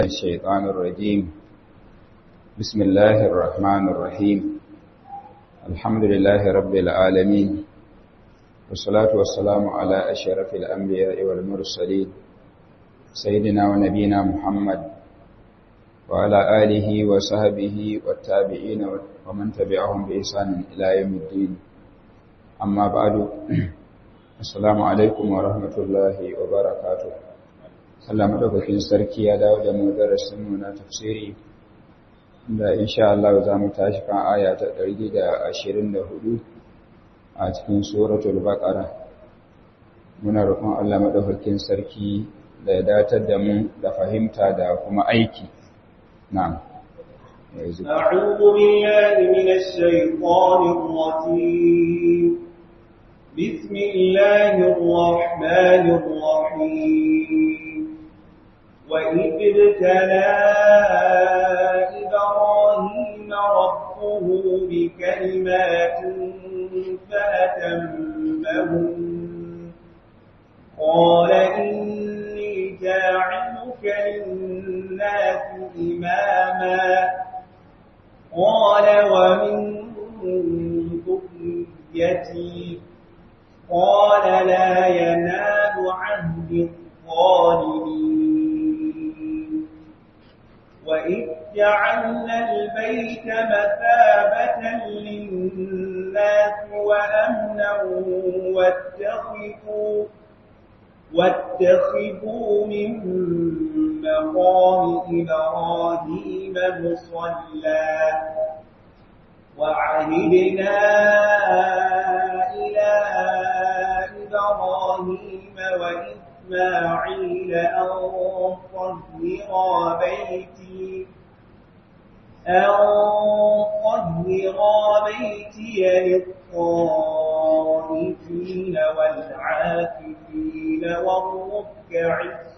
الشيطان الرجيم بسم الله الرحمن الرحيم الحمد لله رب العالمين والصلاة والسلام على أشرف الأنبياء والمرسلين سيدنا ونبينا محمد وعلى آله وصحبه والتابعين ومن تبعهم بإحسان إلى يوم الدين أما بعد السلام عليكم ورحمة الله وبركاته Allah madaukakin sarki ya dawo da mu darasin mu na tafsiri da insha Allah za mu tashi kan aya ta 124 a cikin suratul baqara muna roƙon Allah madaukakin sarki da ya datar da mu da fahimta da kuma aiki na'am أعوذ بالله من الشيطان الرجيم بسم الله الرحمن الرحيم وإذ ابتلى إبراهيم ربه بكلمات فأتمهن قال إني جاعلك للناس إماما قال ومن ذريتي قال لا ينال عهد الظالمين وإذ جعلنا البيت مثابة للناس وأمنا واتخذوا واتخذوا من مقام إبراهيم مصلى وعهدنا إلى إبراهيم وإسماعيل أن طهرا بيتي أن طهرا بيتي للطائفين والعاكفين والركع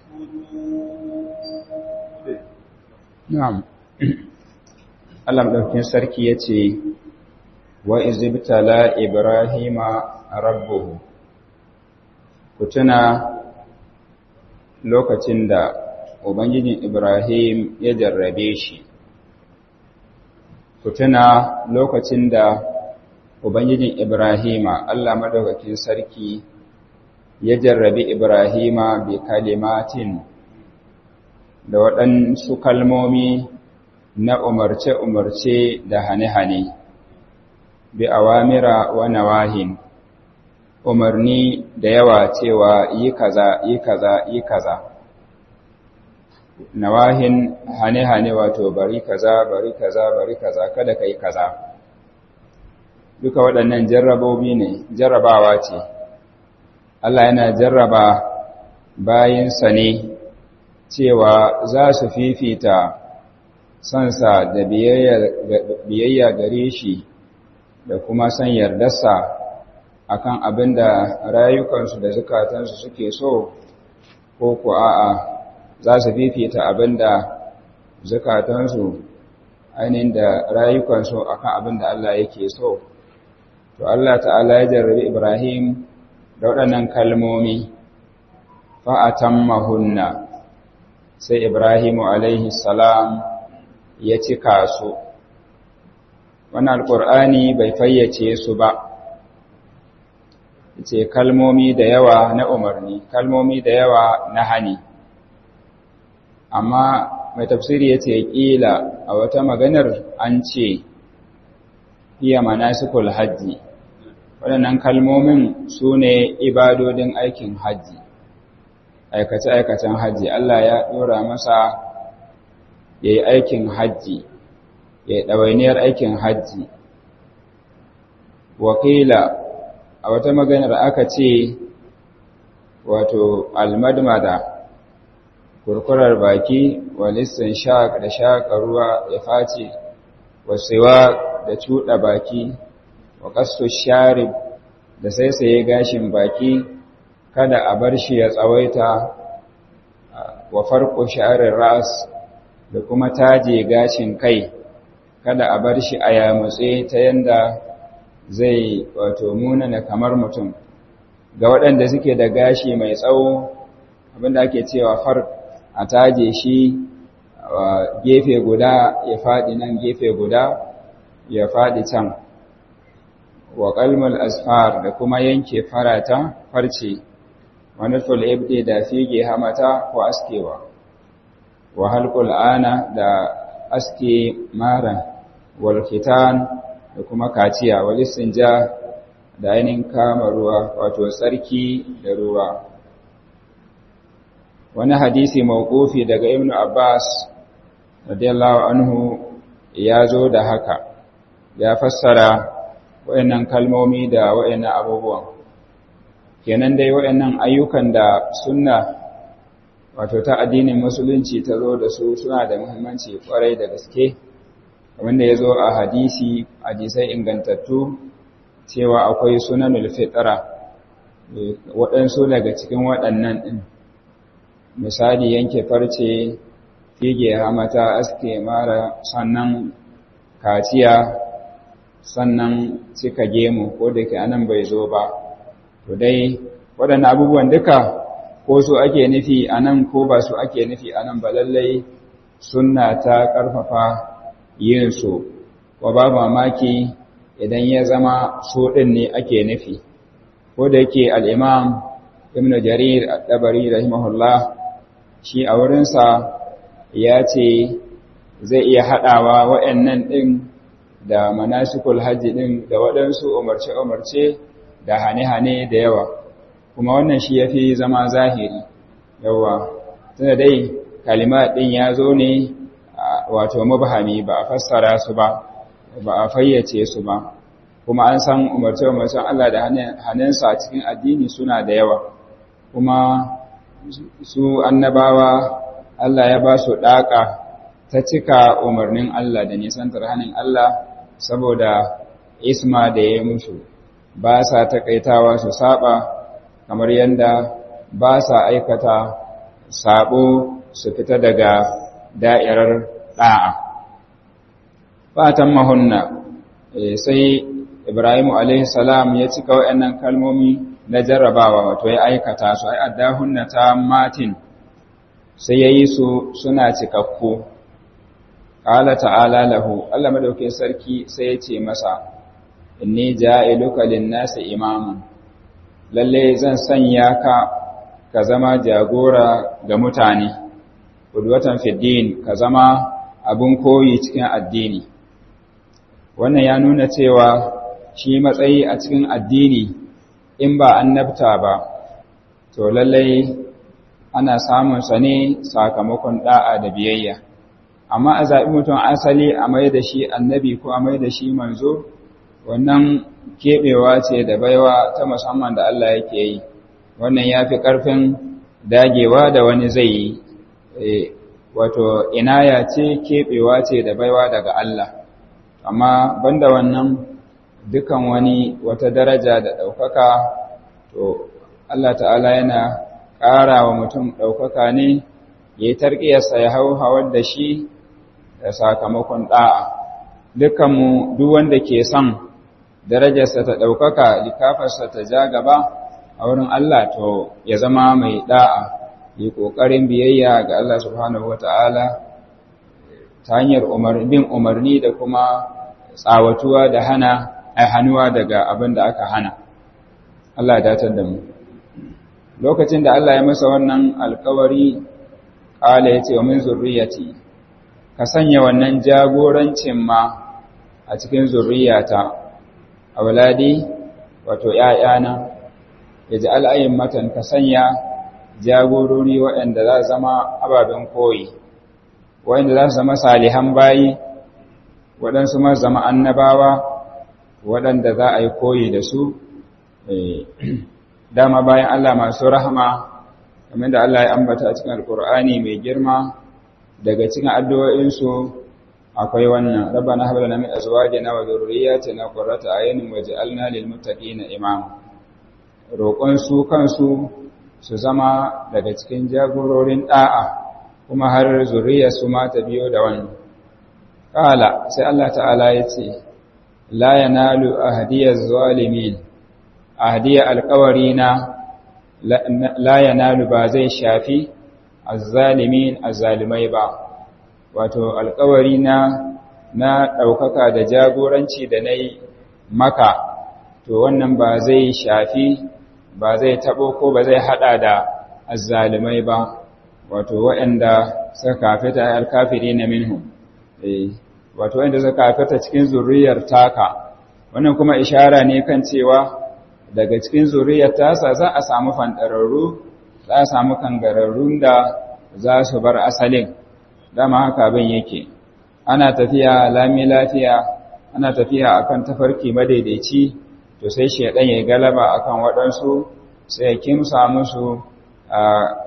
السجود نعم Allah madaukakin sarki yace wa izibtala ibrahima rabbuhu kutuna lokacin da ubangijin ibrahim ya jarrabe shi kutuna lokacin da ubangijin ibrahima Allah madaukakin sarki ya jarrabe ibrahima bi kalimatin da waɗansu kalmomi na umarce-umarce da hane-hane, bi awamira wa nawahin, umarni da yawa cewa yi kaza, yi kaza, yi kaza. Nawahin hane-hane wato bari kaza, bari kaza, bari kaza, kada ka yi kaza. Duka waɗannan jarrabobi ne, jarrabawa ce. Allah yana jarraba bayinsa ne cewa za su fifita sansa da biyayya gare shi da kuma san yardarsa akan abin da rayukansu da zukatansu suke so ko ku a'a za su fifita abin da zukatansu ainihin da rayukansu akan abin da Allah yake so to Allah ta'ala ya jarrabi Ibrahim da waɗannan kalmomi fa'atan mahunna sai Ibrahimu alaihi salam ya cika su wannan alƙur'ani bai fayyace su ba ce kalmomi da yawa na umarni kalmomi da yawa na hani amma mai tafsiri ya ce ƙila a wata maganar an ce iya manasikul hajji waɗannan kalmomin su ne ibadodin aikin hajji aikace-aikacen hajji Allah ya ɗora masa ya yi aikin hajji ya yi ɗawainiyar aikin hajji wakila a wata maganar aka ce wato almadmada kurkurar baki walistin shaƙ da shaƙa ruwa ya face wasewa da cuɗa baki wa ƙasto sharib da saisaye gashin baki kada a bar shi ya tsawaita wa farko sha'arar ras da kuma taje gashin kai kada a bar shi a yamutse ta yanda zai wato munana kamar mutum ga waɗanda suke da gashi mai tsawo abinda ake cewa far a taje shi gefe guda ya faɗi nan gefe guda ya faɗi can wa qalmul asfar da kuma yanke farata farce wa nuful ibdi da fige hamata ko askewa wa halqul ana da aske mara wal khitan da kuma kaciya wal istinja da ainihin kama ruwa wato tsarki da ruwa wani hadisi mawqufi daga ibn abbas radiyallahu anhu ya zo da haka ya fassara wayannan kalmomi da wayannan abubuwan kenan dai wayannan ayyukan da sunna wato ta addinin musulunci ta zo da su suna da muhimmanci kwarai da gaske wanda ya zo a hadisi hadisai ingantattu cewa akwai sunanul fitra waɗansu daga cikin waɗannan ɗin misali yanke farce fige hamata aske mara sannan kaciya sannan cika gemu ko da ke anan bai zo ba to dai waɗannan abubuwan duka ko su ake nufi anan ko ba su ake nufi anan ba lallai sunna ta ƙarfafa yin su wa ba mamaki idan ya zama so ɗin ne ake nufi ko da yake al'imam ibn jarir al-dabari rahimahullah shi a wurinsa ya ce zai iya haɗawa wa'yannan ɗin da manasikul hajji ɗin da waɗansu umarce-umarce da hane-hane da yawa kuma wannan shi ya fi zama zahiri yawa tunda dai kalima ɗin ya zo ne wato mubhami ba a fassara su ba ba a fayyace su ba kuma an san umarce-umarcen Allah da hannunsa a cikin addini suna da yawa kuma su annabawa Allah ya ba su ɗaƙa ta cika umarnin Allah da nisantar hannun Allah saboda isma da ya musu ba sa taƙaitawa su saba kamar yadda ba sa aikata sabo su fita daga da'irar ɗa'a. Fatan mahunna sai Ibrahimu salam ya cika waɗannan kalmomi na jarrabawa wato ya aikata su ai addahunna ta matin sai ya yi su suna cikakku. Ƙala ta'ala lahu, Allah madaukin sarki sai ya ce masa, Inni ja'iluka lin-nasi imaman, lalle zan sanya ka ka zama jagora ga mutane, udwatan fiddin ka zama abin koyi cikin addini. Wannan ya nuna cewa shi matsayi a cikin addini in ba annabta ba, to lallai ana samun sa ne sakamakon da'a da biyayya. Amma a zaɓi mutum asali a mai da shi annabi ko a mai da shi manzo, wannan keɓewa ce da baiwa ta musamman da Allah yake yi, wannan ya fi ƙarfin dagewa da wani zai yi, wato inaya ce keɓewa ce da baiwa daga Allah. Amma banda wannan dukan wani wata daraja da ɗaukaka to Allah ta'ala yana ƙara wa mutum ɗaukaka ne ya yi tarƙiyarsa ya hau hawar da shi da sakamakon ɗa'a dukanmu duk wanda ke son darajarsa ta ɗaukaka likafarsa ta ja gaba a wurin Allah to ya zama mai ɗa'a yi ƙoƙarin biyayya ga Allah subhanahu wa ta'ala ta hanyar bin umarni da kuma tsawatuwa da hana ai hannuwa daga abin da aka hana Allah ya datar da mu lokacin da Allah ya masa wannan alkawari ƙala ya ce wa min zurriyati ka sanya wannan jagorancin ma a cikin zurriyata a waladi wato ‘ya'yana ya ji al'ayin matan ka sanya jagorori waɗanda za su zama ababen koyi waɗanda za su zama salihan bayi waɗansu ma zama annabawa waɗanda za a yi koyi da su dama bayan Allah masu rahama kamar da Allah ya ambata a cikin alkur'ani mai girma daga cikin addu'o'insu akwai wannan rabbana hab lana min azwajina wa dhurriyyatina qurrata a'yunin waj'alna lil muttaqina imama roƙon su kansu su zama daga cikin jagororin da'a kuma har zuriyar su ma ta biyo da wannan qala sai Allah ta'ala ya ce la yanalu ahdiyaz zalimin ahdiya alqawarina la yanalu ba zai shafi azzalimin azzalimai ba wato alkawari na na ɗaukaka da jagoranci da na yi maka to wannan ba zai shafi ba zai taɓo ko ba zai haɗa da azzalumai ba wato waɗanda suka kafita alkafiri na minhu wato waɗanda suka kafita cikin zuriyar taka wannan kuma ishara ne kan cewa daga cikin zuriyar tasa za a samu fanɗararru za a samu kangararrun da za su bar asalin dama haka abin yake ana tafiya lami lafiya ana tafiya akan tafarki madaidaici to sai shedan ya galaba akan waɗansu sai ya kimsa musu a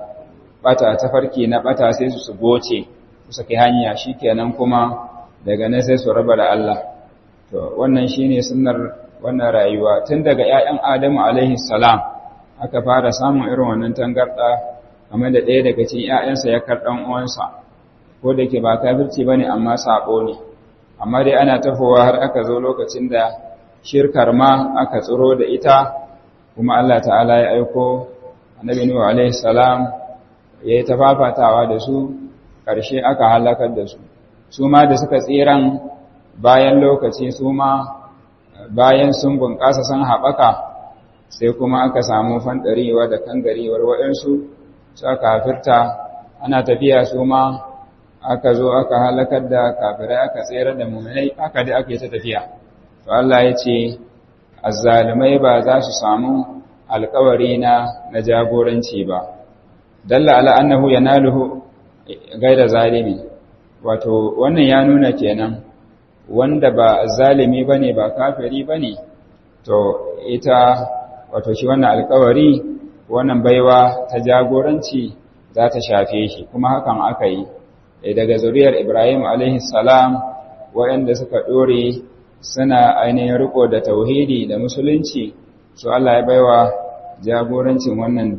bata tafarki na bata sai su goce su saki hanya shikenan kuma daga nan sai su raba da Allah to wannan shine sunnar wannan rayuwa tun daga ƴaƴan Adamu alaihi salam aka fara samun irin wannan tangarda kamar da ɗaya daga cikin ƴaƴansa ya karɗan uwansa ko da ke ba kafirci bane amma sabo ne amma dai ana tafowa har aka zo lokacin da shirkar ma aka tsiro da ita kuma Allah ta'ala ya aiko annabi Nuhu alaihi salam ya yi tafafatawa da su ƙarshe aka halakar da su su ma da suka tsiran bayan lokaci su ma bayan sun bunƙasa sun haɓaka sai kuma aka samu fanɗarewa da kangarewar waɗansu suka kafirta ana tafiya su ma aka zo aka halakar da kafirai aka tsere da mummunai aka da ake ta tafiya to Allah ya ce azzalumai ba za su samu alkawari na na jagoranci ba dalla ala annahu yanaluhu gaida zalimi wato wannan ya nuna kenan wanda ba zalimi bane ba kafiri bane to ita wato shi wannan alkawari wannan baiwa ta jagoranci za ta shafe shi kuma hakan aka yi daga zuriyar Ibrahim alaihi salam waɗanda suka ɗore suna ainihin riko da tauhidi da musulunci su Allah ya baiwa jagorancin wannan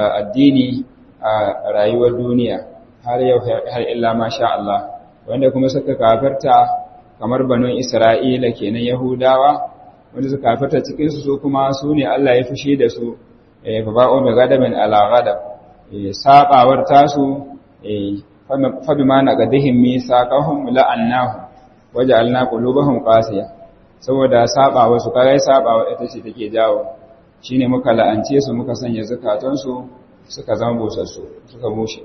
addini a rayuwar duniya har yau har illa masha Allah wanda kuma suka kafirta kamar banon Isra'ila kenan Yahudawa wanda suka kafirta cikin su su kuma su ne Allah ya fushi da su eh fa ba'u bi ghadabin ala ghadab eh sabawar tasu eh fa bima naqadihim misaqahum la'annahu waja'alna qulubahum qasiya saboda sabawa su kaga sabawa ita ce take jawo shine muka la'ance su muka sanya zakatansu suka zama busassu suka bushe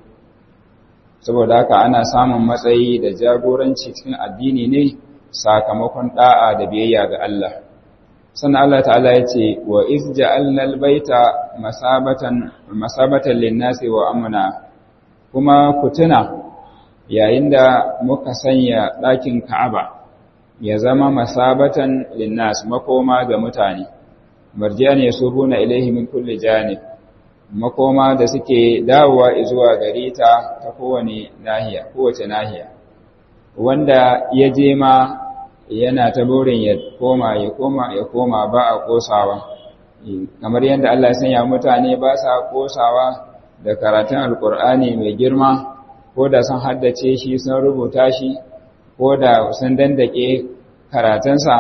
saboda haka ana samun matsayi da jagoranci cikin addini ne sakamakon da'a da biyayya ga Allah sannan Allah ta'ala ya ce wa iz ja'alna al-baita masabatan masabatan lin-nasi wa amna kuma ku tuna yayin da muka sanya ɗakin Ka'aba ya zama masabatan lin-nas makoma ga mutane marjiyan yasubuna ilaihi min kulli janib makoma da suke dawowa zuwa gare ta ta kowane nahiya kowace nahiya wanda ya je ma yana ta burin ya koma ya koma ya koma ba a kosawa kamar yadda Allah ya sanya mutane ba sa kosawa da karatun alkur'ani mai girma ko da sun haddace shi sun rubuta shi ko da sun dandake karatunsa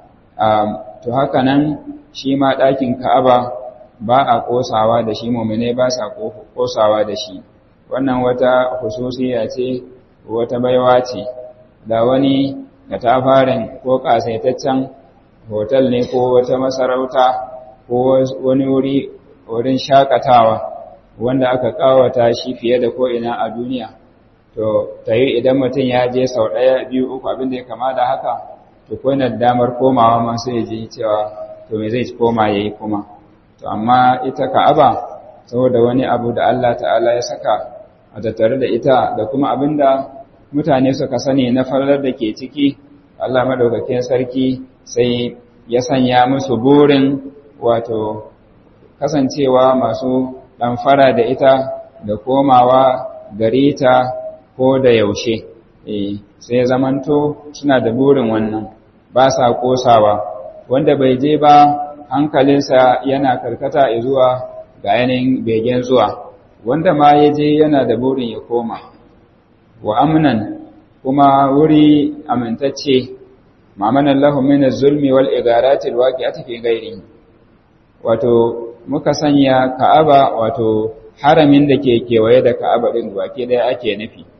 to haka nan shi ma ɗakin ka'aba ba a ƙosawa da shi mummune ba sa ƙosawa da shi wannan wata hususiya ce wata baiwa ce da wani da ta farin ko ƙasaitaccen hotel ne ko wata masarauta ko wani wuri wurin shakatawa wanda aka ƙawata shi fiye da ko'ina a duniya to ta yi idan mutum ya je sau ɗaya biyu uku abin da ya kama da haka to kwanar damar komawa masu ya ji cewa to me zai koma ya yi kuma to amma ita ka'aba saboda wani abu da Allah ta'ala ya saka a tattare da ita da kuma abinda mutane suka sani na farar da ke ciki Allah madaukakin sarki sai ya sanya musu burin wato kasancewa masu ɗamfara da ita da komawa gare ta ko da yaushe sai zamanto suna da burin wannan ba sa kosawa wanda bai je ba hankalinsa yana karkata zuwa ga yanayin begen zuwa wanda ma ya je yana da burin ya koma wa amnan kuma wuri amintacce mamanan lahu min az-zulmi wal igarati al-waqi'ati fi ghairihi wato muka sanya Ka'aba wato haramin da ke kewaye da Ka'aba din wake dai ake nufi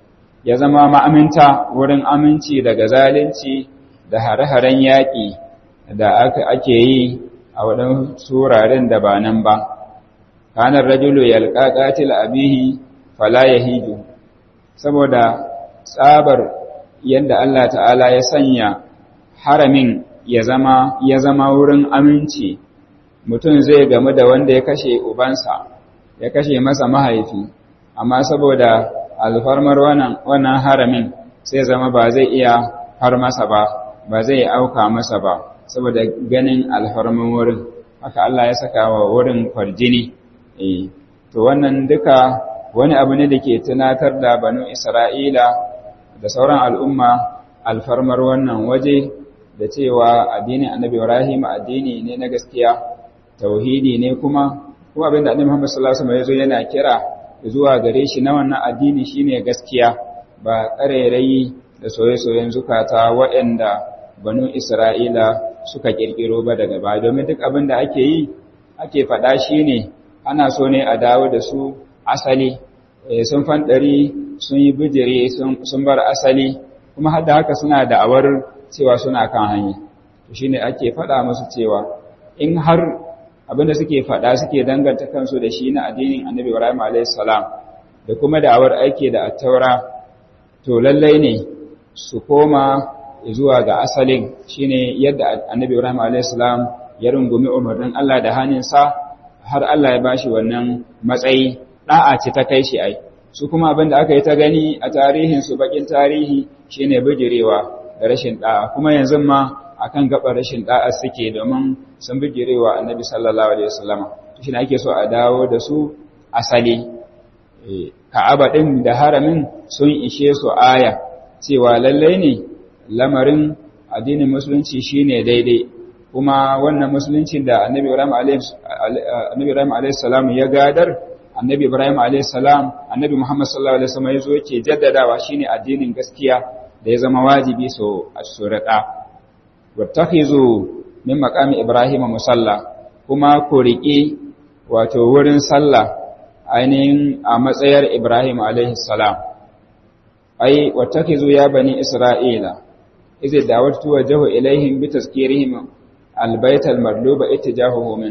ya zama ma'aminta wurin aminci daga zalunci da hare-haren yaƙi da ake yi a waɗansu wuraren da ba nan ba kanar rajulu yalqa qatil abihi fala yahiju saboda tsabar yadda Allah ta'ala ya sanya haramin ya zama ya zama wurin aminci mutum zai gamu da wanda ya kashe ubansa ya kashe masa mahaifi amma saboda alfarmar wannan wannan haramin sai zama ba zai iya har masa ba ba zai auka masa ba saboda ganin alfarman wurin haka Allah ya saka wa wurin kwarjini eh to wannan duka wani abu ne da ke tunatar da banu Isra'ila da sauran al'umma alfarmar wannan waje da cewa addinin Annabi Ibrahim addini ne na gaskiya tauhidi ne kuma kuma abinda Annabi Muhammad sallallahu alaihi wasallam yazo yana kira zuwa gare shi na wannan addini shine gaskiya ba ƙarairayi da soye-soyen zukata waɗanda banu Isra'ila suka kirkiro ba daga baya domin duk abin da ake yi ake faɗa shine ana so ne a dawo da su asali sun fanɗari sun yi bijire sun bar asali kuma hada haka suna da'awar cewa suna kan hanya shi ne ake faɗa musu cewa in har abinda suke faɗa suke danganta kansu da shi na addinin annabi ibrahim a.s. da kuma da'awar aiki da attaura to lallai ne su koma zuwa ga asalin shine yadda annabi ibrahim a.s. ya rungumi umarnin allah da hannunsa har allah ya bashi wannan matsayi da'a ce ta kai shi ai su kuma abin da aka yi ta gani a tarihin su bakin tarihi shine bijirewa da rashin da'a kuma yanzu ma akan gaba rashin da'a suke domin sun bijirewa annabi sallallahu alaihi wasallam shi ne ake so a dawo da su asali ka'aba din da haramin sun ishe su aya cewa lallai ne lamarin addinin musulunci shine daidai kuma wannan musulunci da annabi Ibrahim alaihi salam ya gadar annabi Ibrahim a.s. annabi Muhammad sallallahu alaihi wasallam yazo yake jaddadawa shine addinin gaskiya da ya zama wajibi so asurata wattakhizu min maqami Ibrahim musalla kuma ku riƙe wato wurin sallah ainihin a matsayar Ibrahim alaihi salam ai wattakhizu ya bani Isra'ila idza da'awtu wajhu ilaihim bi tazkirihim albayt almadluba ittijahuhu min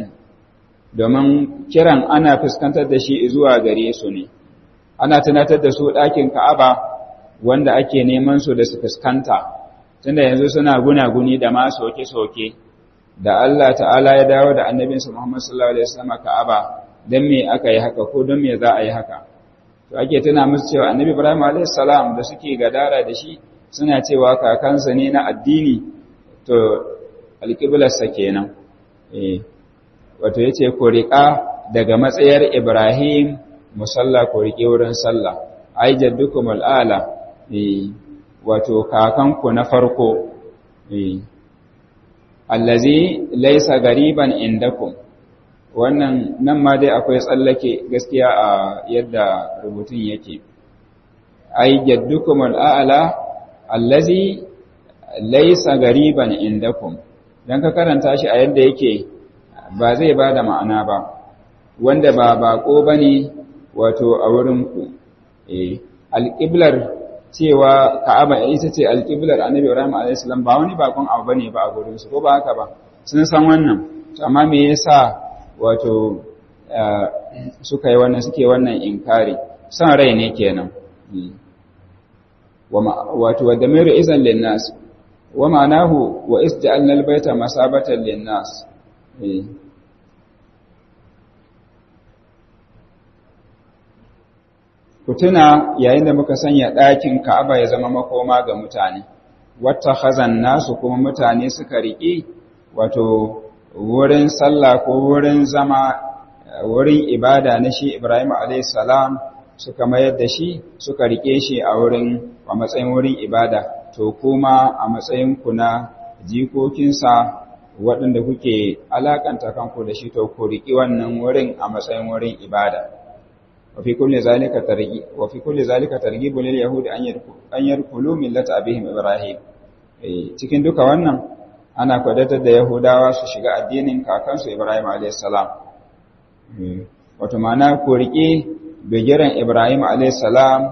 domin kiran ana fuskantar da shi zuwa gare su ne ana tunatar da su ɗakin ka'aba wanda ake neman su da su fuskanta tunda yanzu suna gunaguni da ma soke-soke da Allah ta'ala ya dawo da annabinsa Muhammad sallallahu alaihi wasallam ka'aba dan me aka yi haka ko dan me za a yi haka to ake tuna musu cewa annabi Ibrahim alaihi salam da suke gadara da shi suna cewa kakansa ne na addini to alƙiblarsa kenan eh wato ya ce ku riƙa daga matsayar Ibrahim musalla ku riƙe wurin sallah ai jaddukum al'ala wato kakanku na farko allazi laisa gariban indakum wannan nan ma dai akwai tsallake gaskiya a yadda rubutun yake ai jaddukum al'ala allazi laisa gariban indakum dan ka karanta shi a yadda yake ba zai ba da ma'ana ba wanda ba bako ba ne wato a wurinku alƙiblar cewa ka'aba ita ce alƙiblar annabi ibrahim a.s. ba wani bakon abu ba ne ba a gurinsu ko ba haka ba sun san wannan amma me yasa wato suka yi wannan suke wannan inkari son rai ne kenan wato wadda mai izan linnas wa ma'anahu wa isja'alna albayta masabatan linnas Ku tuna yayin da muka sanya ɗakin Ka'aba ya zama makoma ga mutane, wata hazan nasu kuma mutane suka riƙe wato wurin sallah ko wurin zama wurin ibada na shi Ibrahim a.s. suka mayar da shi suka riƙe shi a wurin a matsayin wurin ibada, to kuma a matsayin ku na jikokinsa waɗanda kuke alakanta kanku da shi to ku riƙi wannan wurin a matsayin wurin ibada wa fi kulli zalika targhib wa fi kulli zalika targhib lil yahudi an an yarkulu millata abihim ibrahim cikin duka wannan ana kwadatar da yahudawa su shiga addinin kakansu ibrahim alayhis salam wato ma'ana ku riƙe bigiran ibrahim alayhis salam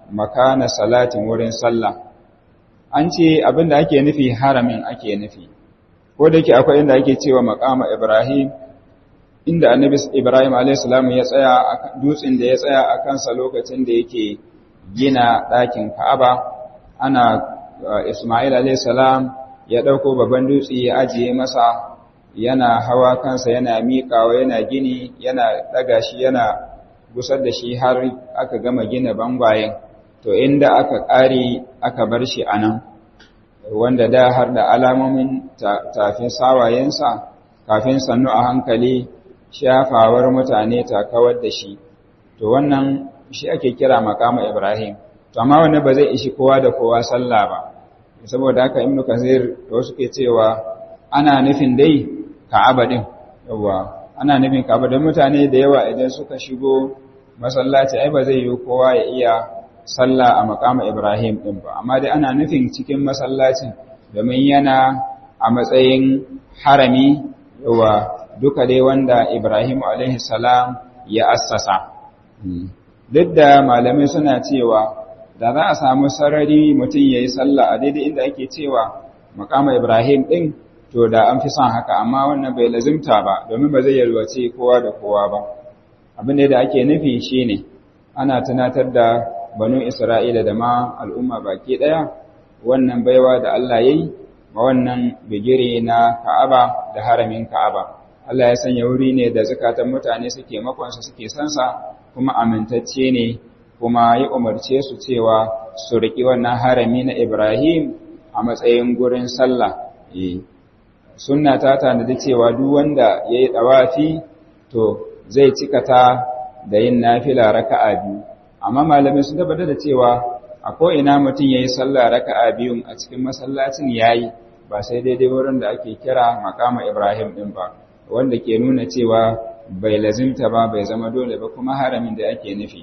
makana salatin wurin sallah an ce abinda ake nufi haramin ake nufi ko da yake akwai inda ake cewa makama ibrahim inda annabi ibrahim a.s. ya tsaya dutsen da ya tsaya a kansa lokacin da yake gina ɗakin ka'aba ana ismail a.s. ya ɗauko babban dutse ya ajiye masa yana hawa kansa yana miƙawa yana gini yana ɗaga shi yana gusar da shi har aka gama gina bangwayen to inda aka ƙare aka bar shi a nan wanda da har da alamomin tafin sawayensa kafin sannu a hankali shafawar mutane ta kawar da shi to wannan shi ake kira makama ibrahim to amma wanda ba zai ishi kowa da kowa sallah ba saboda haka ibnu kasir to suke cewa ana nufin dai ka'aba din yawa ana nufin ka'aba don mutane da yawa idan suka shigo masallaci ai ba zai yi kowa ya iya sallah a makama Ibrahim din ba amma dai ana nufin cikin masallacin domin yana a matsayin harami yawa duka dai wanda Ibrahim alaihi salam ya assasa duk da malamai suna cewa da za a samu sarari mutum ya yi sallah a daidai inda ake cewa makama Ibrahim ɗin to da an fi son haka amma wannan bai lazimta ba domin ba zai yalwace kowa da kowa ba abin da ake nufi shine ana tunatar da banu Isra'ila da ma al'umma baki ɗaya wannan baiwa da Allah ya yi ma wannan bigire na Ka'aba da haramin Ka'aba. Allah ya sanya wuri ne da zukatan mutane suke makonsa suke sansa kuma amintacce ne kuma ya umarce su cewa su riƙi wannan harami na Ibrahim a matsayin gurin sallah. Sunna ta tanadi cewa duk wanda ya yi ɗawafi to zai cikata da yin nafila raka'a biyu. Amma malamai sun tabbatar da cewa a ko'ina mutum ya yi sallah raka'a biyun a cikin masallacin ya yi ba sai daidai wurin da ake kira makama Ibrahim ɗin ba, wanda ke nuna cewa bai lazimta ba bai zama dole ba kuma haramin da ake nufi.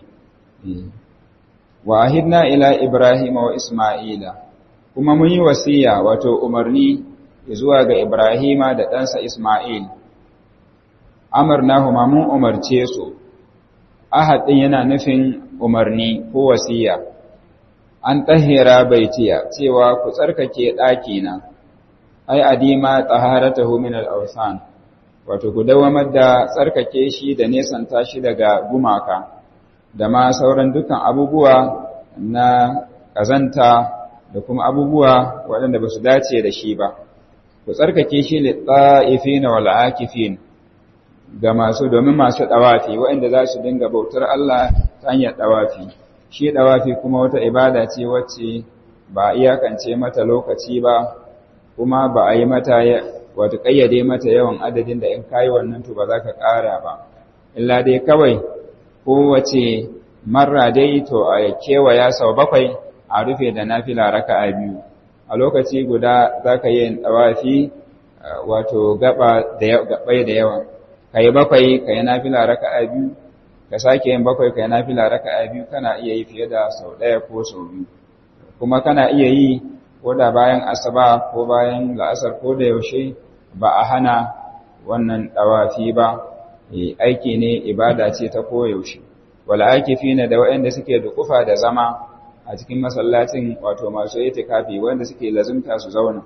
Wa ahidna ila Ibrahim wa Ismaila, kuma mun yi wasiya wato umarni zuwa ga Ibrahima da ɗansa Ismail. Amarna huma mun umarce su, ahad ɗin yana nufin umarni ko wasiya. An tahira baitiya cewa ku tsarkake ɗakina, ai adima taharatahu min al-awsan wato ku dawamar da tsarkake shi da nesanta shi daga gumaka da ma sauran dukkan abubuwa na ƙazanta da kuma abubuwa waɗanda ba su dace da shi ba ku tsarkake shi lit-ta'ifina wal akifin ga masu domin masu ɗawafi waɗanda za su dinga bautar Allah ta hanyar ɗawafi shi ɗawafi kuma wata ibada ce wacce ba a iyakance mata lokaci ba kuma ba a yi mata wato ƙayyade mata yawan adadin da in kayi wannan to ba za ka ƙara ba illa dai kawai kowace marra dai to a kewaya sau bakwai a rufe da nafila raka'a biyu a lokaci guda za ka yi ɗawafi wato gabai da yawa ka yi bakwai ka yi nafila raka'a biyu ka sake yin bakwai ka yi nafila raka'a biyu kana iya yi fiye da sau ɗaya ko sau biyu kuma kana iya yi ko da bayan asaba ko bayan la'asar ko da yaushe ba a hana wannan ɗawafi ba aiki ne ibada ce ta koyaushe wala akifi ne da waɗanda suke da kufa da zama a cikin masallacin wato masu itikafi wanda suke lazumta su zauna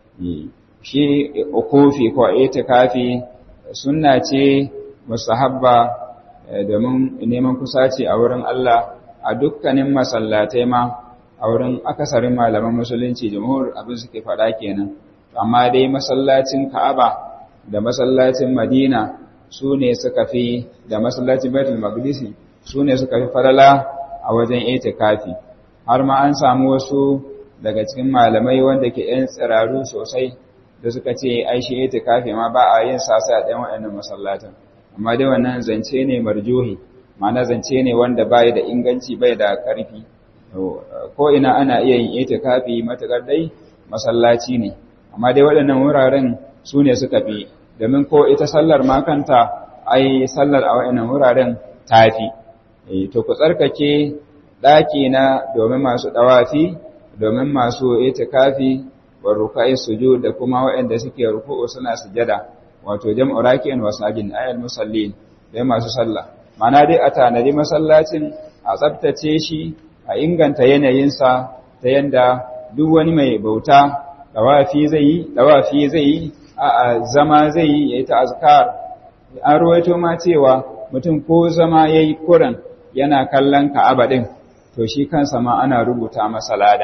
shi ukufi ko itikafi sunna ce mustahabba domin neman kusaci a wurin Allah a dukkanin masallatai ma a wurin akasarin malaman musulunci jumhur abin suke faɗa kenan amma dai masallacin Ka'aba da masallacin Madina su ne suka fi da masallacin Baitul Maqdis su ne suka fi farala a wajen itikafi har ma an samu wasu daga cikin malamai wanda ke yan tsiraru sosai da suka ce ai shi itikafi ma ba a yin sasa a ɗayan waɗannan masallatan amma dai wannan zance ne marjuhi ma'ana zance ne wanda bai da inganci bai da ƙarfi ko ina ana iya yin itikafi matakar dai masallaci ne amma dai waɗannan wuraren su ne suka fi domin ko ita sallar makanta ai sallar a waɗannan wuraren tafi to ku tsarkake ɗaki na domin masu ɗawafi domin masu itikafi wa rukai sujud da kuma waɗanda suke ruku'u suna sujada wato jam'u raki'in wa sajin ayal musallin dai masu sallah mana dai a tanadi masallacin a tsaftace shi a inganta yanayinsa ta yanda duk wani mai bauta dawafi zai yi dawafi zai yi a zama zai yi ya yi ta azkar an ruwaito ma cewa mutum ko zama ya yi kuran yana kallon ka'aba ɗin to shi kansa ma ana rubuta masa lada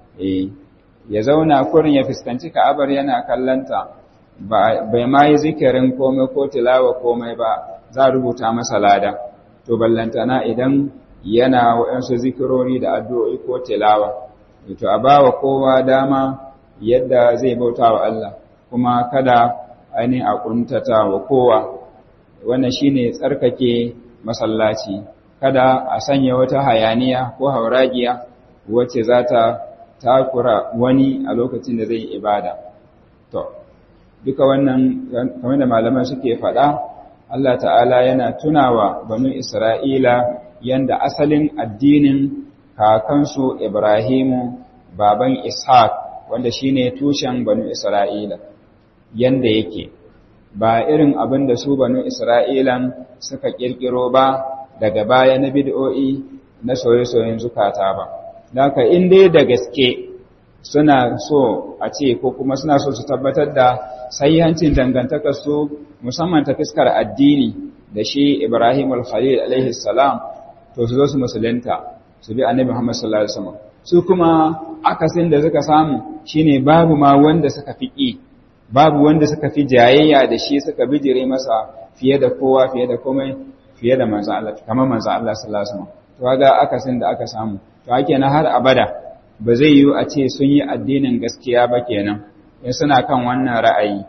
ya zauna kurin ya fuskanci ka'abar yana kallonta bai ma yi zikirin komai ko tilawa komai ba za a rubuta masa lada to ballantana idan yana waɗansu zikirori da addu'o'i ko tilawa to a ba wa kowa dama yadda zai bauta wa Allah kuma kada ainihin a ƙuntata wa kowa wannan shine tsarkake masallaci kada a sanya wata hayaniya ko hauragiya wacce za ta takura wani a lokacin da zai ibada to duka wannan kamar da malaman suke faɗa Allah ta'ala yana tunawa banu Isra'ila yanda asalin addinin kakansu Ibrahimu baban Ishaq wanda shine tushen banu Isra'ila yanda yake ba irin abin da su banu Isra'ilan suka kirkiro ba daga baya na bid'o'i na soye-soyen zukata ba Daka in dai da gaske suna so a ce ko kuma suna so su tabbatar da sahihancin dangantakar su musamman ta fiskar addini da shi Ibrahim al-Khalil alaihi salam to su zo su musulunta su bi Annabi Muhammad sallallahu alaihi wasallam su kuma akasin da suka samu shine babu ma wanda suka fi babu wanda suka fi jayayya da shi suka bijire masa fiye da kowa fiye da komai fiye da manzo Allah kamar manzo Allah sallallahu alaihi wasallam to ga akasin da aka samu to ake na har abada ba zai yiwu a ce sun yi addinin gaskiya ba kenan in suna kan wannan ra'ayi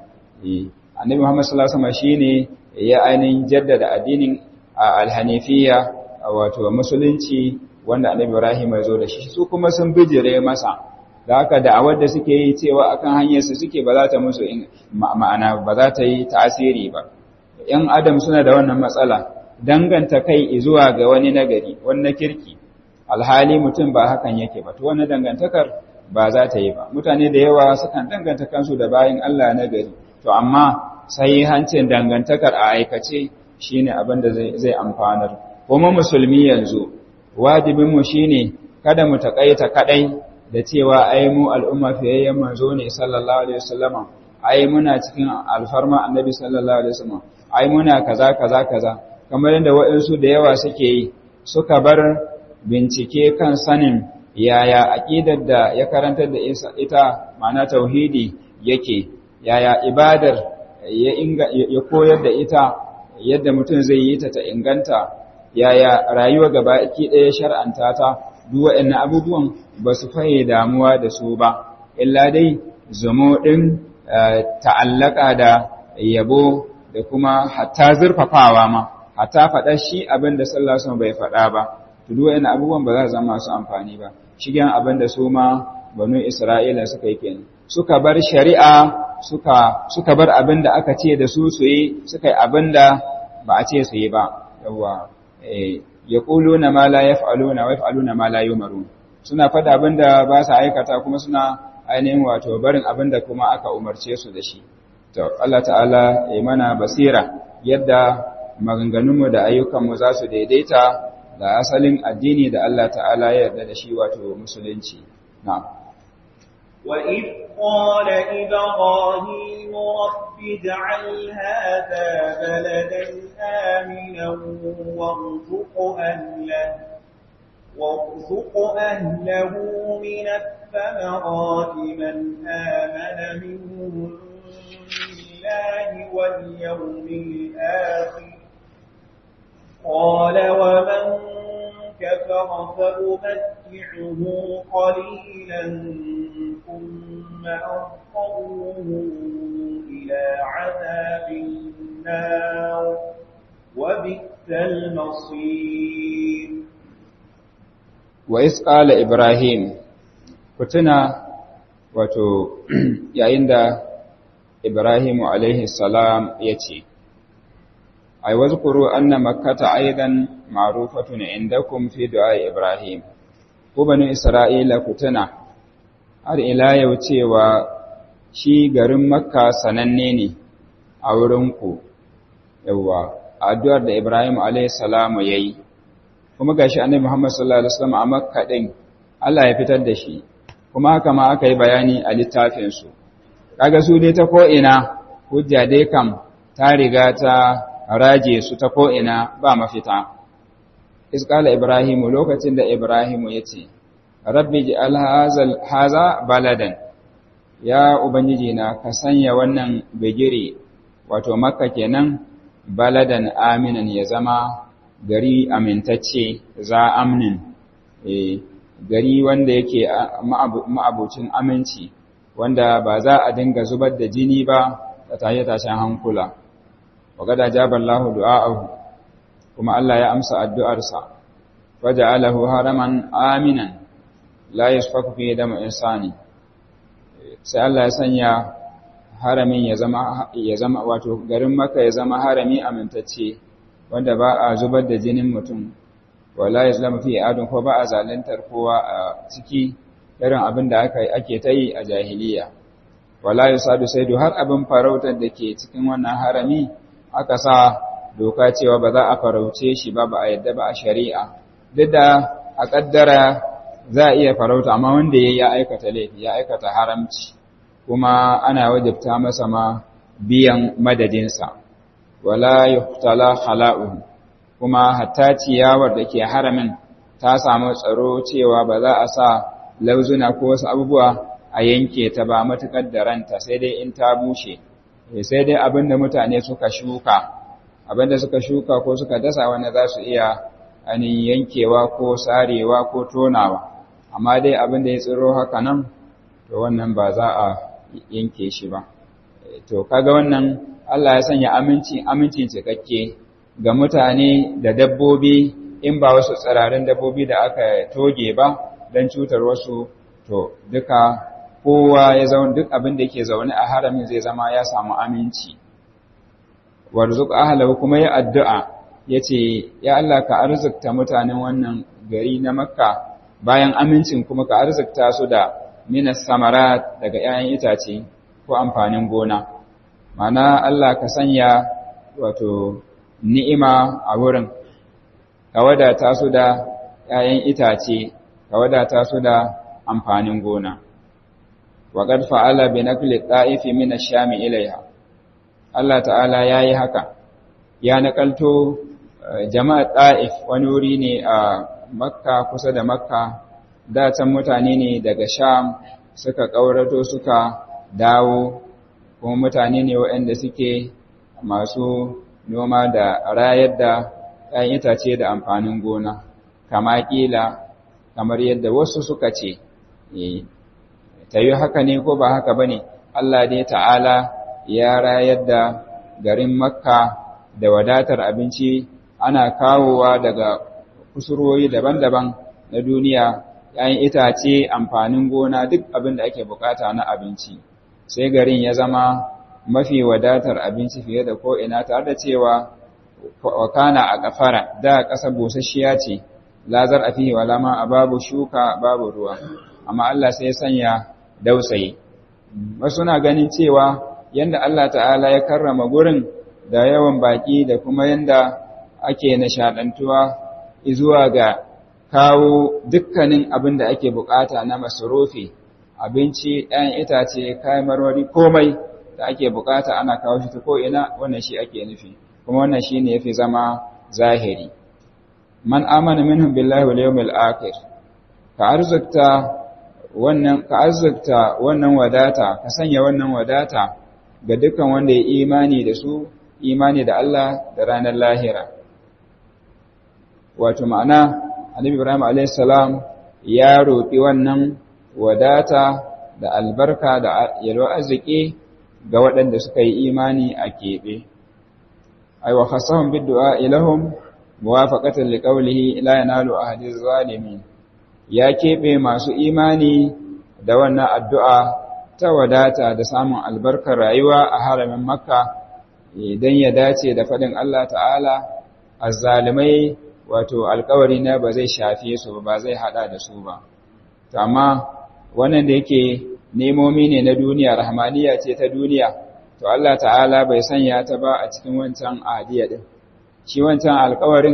annabi Muhammad sallallahu alaihi wasallam shine ya ainihin jaddada addinin alhanifiyya wato musulunci wanda annabi Ibrahim ya zo da shi su kuma sun bijire masa da haka da'awar da suke yi cewa akan hanyar su suke ba za ta musu ma'ana ba za ta yi tasiri ba yan adam suna da wannan matsala danganta kai zuwa ga wani nagari wani kirki alhali mutum ba hakan yake ba to wannan dangantakar ba za ta yi ba mutane da yawa sukan danganta kansu da bayin Allah nagari to amma sai hancin dangantakar a aikace shine abin da zai amfanar kuma musulmi yanzu wajibin mu shine kada mu takaita kadai da cewa ai mu al'umma fiyayyen manzo ne sallallahu alaihi wasallama ai muna cikin alfarma annabi sallallahu alaihi wasallam ai muna kaza kaza kaza kamar yadda waɗansu da yawa suke yi suka bar bincike kan sanin yaya aqidar da ya karantar da ita ma'ana tauhidi yake yaya ibadar ya inga ya koyar da ita yadda mutum zai yi ta ta inganta yaya rayuwa gaba ki ɗaya shar'anta ta duk waɗannan abubuwan ba su faye damuwa da su ba illa dai zamo ɗin ta'allaka da yabo da kuma hatta zurfafawa ma hatta faɗa shi abin da sallallahu bai faɗa ba to duk waɗannan abubuwan ba za su zama su amfani ba shigen abin da su ma banu Isra'ila suka yi kenan suka bar shari'a suka suka bar abin da aka ce da su su yi suka yi abin da ba a ce su yi ba yawa eh yaquluna ma la yaf'aluna wa yaf'aluna ma la yumarun suna fada abin da ba su aikata kuma suna ainihin wato barin abin da kuma aka umarce su da shi to Allah ta'ala ya mana basira yadda maganganunmu da ayyukanmu za su daidaita da asalin addini da Allah ta'ala ya yarda da shi wato musulunci na'am وإذ قال إبراهيم رب اجعل هذا بلدا آمنا وارزق أهله وارزق أهله من الثمرات من آمن منهم بالله واليوم الآخر قال ومن كفر فأمتعه قليلا ثم أضطره إلى عذاب النار وبئس المصير وإذ قال إبراهيم كتنا wato yayin da Ibrahimu alaihi salam ya ce, Ai, wazkuru anna makkata aidan ma'rufatun indakum fi du'a Ibrahim, ku bani Isra'ila ku tuna, har ila yau cewa shi garin Makka sananne ne a wurinku, yawwa, addu'ar da Ibrahim alaihi salamu ya yi, kuma gashi annabi Muhammad sallallahu alaihi wasallam a Makka din Allah ya fitar da shi kuma haka ma aka yi bayani a littafin su kaga su dai ta ko ina hujja dai kam ta riga ta raje su ta ko ina ba mafita isqala ibrahimu lokacin da ibrahimu yace rabbi ji'al haza baladan ya ubangiji na ka sanya wannan bigire wato makka kenan baladan aminan ya zama gari amintacce za amnin eh gari wanda yake ma'abucin aminci wanda ba za a dinga zubar da jini ba da taye tashin hankula wa gada jaballahu du'a'ahu kuma Allah ya amsa addu'arsa waja'alahu haraman aminan la yasfaku fi damu insani sai Allah ya sanya haramin ya zama ya zama wato garin Makka ya zama harami amintacce wanda ba a zubar da jinin mutum wala yaslamu fi adun ko ba a zalantar kowa a ciki irin abin da aka ake ta yi a jahiliya wala yusadu saidu har abin farautar da ke cikin wannan harami aka sa doka cewa ba za a farauce shi ba ba a yadda ba a shari'a duk da a kaddara za a iya farauta amma wanda ya aikata laifi ya aikata haramci kuma ana wajabta masa ma biyan madadinsa wala yuhtala khala'uhu kuma hatta ciyawar da ke haramin ta samu tsaro cewa ba za a sa lauzuna ko wasu abubuwa a yanke ta ba matukar da ranta sai dai in ta bushe sai dai abinda mutane suka shuka abinda suka shuka ko suka dasa wanda za su iya anin yankewa ko sarewa ko tonawa amma dai abin da ya tsiro haka nan to wannan ba za a yanke shi ba to kaga wannan Allah ya sanya aminci aminci cikakke ga mutane da dabbobi in ba wasu tsirarin dabbobi da aka toge ba don cutar wasu to duka kowa ya zaune duk abin da yake zaune a haramin zai zama ya samu aminci warzuq ahlahu kuma ya addu'a yace ya Allah ka arzikta mutanen wannan gari na Makka bayan amincin kuma ka arzikta su da minas samarat daga 'ya'yan itace ko amfanin gona mana Allah ka sanya wato ni'ima a wurin ka wadata su da 'ya'yan itace ka wadata su da amfanin gona wa qad fa'ala bi naqli ta'ifi min ash-sham ilayha Allah ta'ala yayi haka ya nakalto jama'a ta'if wani wuri ne a makka kusa da makka da can mutane ne daga sham suka ƙaurato suka dawo kuma mutane ne waɗanda suke masu noma da rayar da ‘yan itace da amfanin gona kama ƙila kamar yadda wasu suka ce ta yi haka ne ko ba haka ba ne Allah dai ta'ala ya rayar da garin makka da wadatar abinci ana kawowa daga kusurwoyi daban-daban na duniya ‘ya'yan itace amfanin gona duk abin da ake bukata na abinci sai garin ya zama mafi wadatar abinci fiye da ko'ina tare da cewa wakana a kafara da ƙasa busasshiya ce lazar a fiye walama a babu shuka babu ruwa amma Allah sai sanya dausayi wasu na ganin cewa yanda Allah ta'ala ya karrama gurin da yawan baki da kuma yanda ake nishadantuwa zuwa ga kawo dukkanin abin da ake bukata na masarufi abinci ɗayan itace kayan marmari komai da ake bukata ana kawo shi ta ko'ina wannan shi ake nufi kuma wannan shi ne ya fi zama zahiri man amana minhum billahi wal yawmil akhir ka arzikta wannan ka arzikta wannan wadata ka sanya wannan wadata ga dukkan wanda ya imani da su imani da Allah da ranar lahira wato ma'ana annabi Ibrahim alayhis salam ya roƙi wannan wadata da albarka da yalwa arziki ga waɗanda suka yi imani a keɓe ay wa khasahum bid-du'a ilahum muwafaqatan liqawlihi la yanalu ahadiz zalimin ya keɓe masu imani da wannan addu'a ta wadata da samun albarkar rayuwa a haramin makka idan ya dace da faɗin Allah ta'ala azzalimai wato alkawari na ba zai shafe su ba zai hada da su ba amma wannan da yake nemomi ne na duniya rahmaniya ce ta duniya to Allah ta'ala bai sanya ta ba a cikin wancan ahadiya din shi wancan alkawarin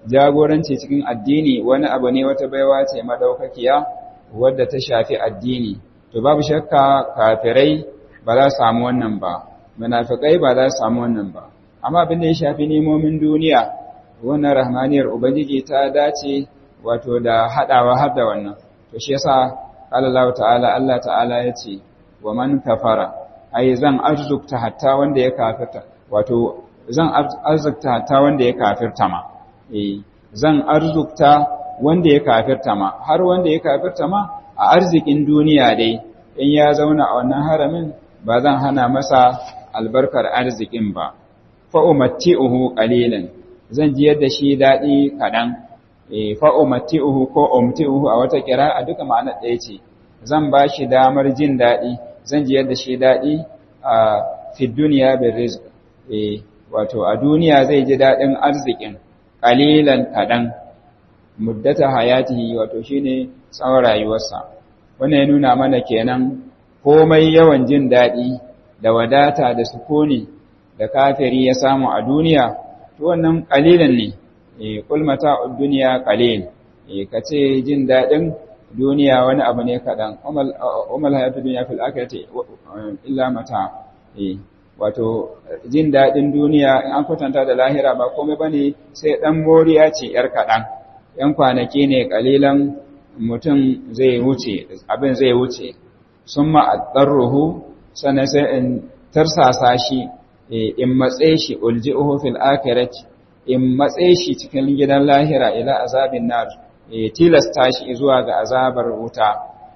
jagoranci cikin addini wani abu ne wata baiwa ce madaukakiya wadda ta shafi addini to babu shakka kafirai ba za su samu wannan ba munafikai ba za su samu wannan ba amma abin da ya shafi nemomin duniya wannan rahmaniyar ubangiji ta dace wato da hadawa har da wannan to shi yasa Allah ta'ala Allah ta'ala ya ce wa man kafara ai zan arzukta hatta wanda ya kafirta wato zan arzukta hatta wanda ya kafirta ma eh zan arzukta wanda ya kafirta ma har wanda ya kafirta ma a arzikin duniya dai in ya zauna a wannan haramin ba zan hana masa albarkar arzikin ba fa umatti'uhu qalilan zan ji yadda shi dadi kadan eh fa umatti'uhu ko umti'uhu a wata a duka ma'anar ɗaya ce zan ba shi damar jin dadi zan ji yadda shi dadi a fi duniya bil rizq eh wato a duniya zai ji dadin arzikin qalilan kadan muddata hayatihi wato shine tsawon rayuwarsa wannan ya nuna mana kenan komai yawan jin daɗi da wadata da sukuni da kafiri ya samu a duniya to wannan qalilan ne eh kul mata'ud dunya qalil eh kace jin daɗin duniya wani abu ne kadan umal umal hayatud dunya fil akhirati illa mata eh wato jin daɗin duniya in an kwatanta da lahira ba komai bane sai dan moriya ce yar kadan yan kwanaki ne kalilan mutum zai wuce abin zai wuce sun ma'adarruhu sannan sai in tarsasa shi in matse shi ulji'uhu fil akhirati in matse shi cikin gidan lahira ila azabin nar tilasta shi zuwa ga azabar wuta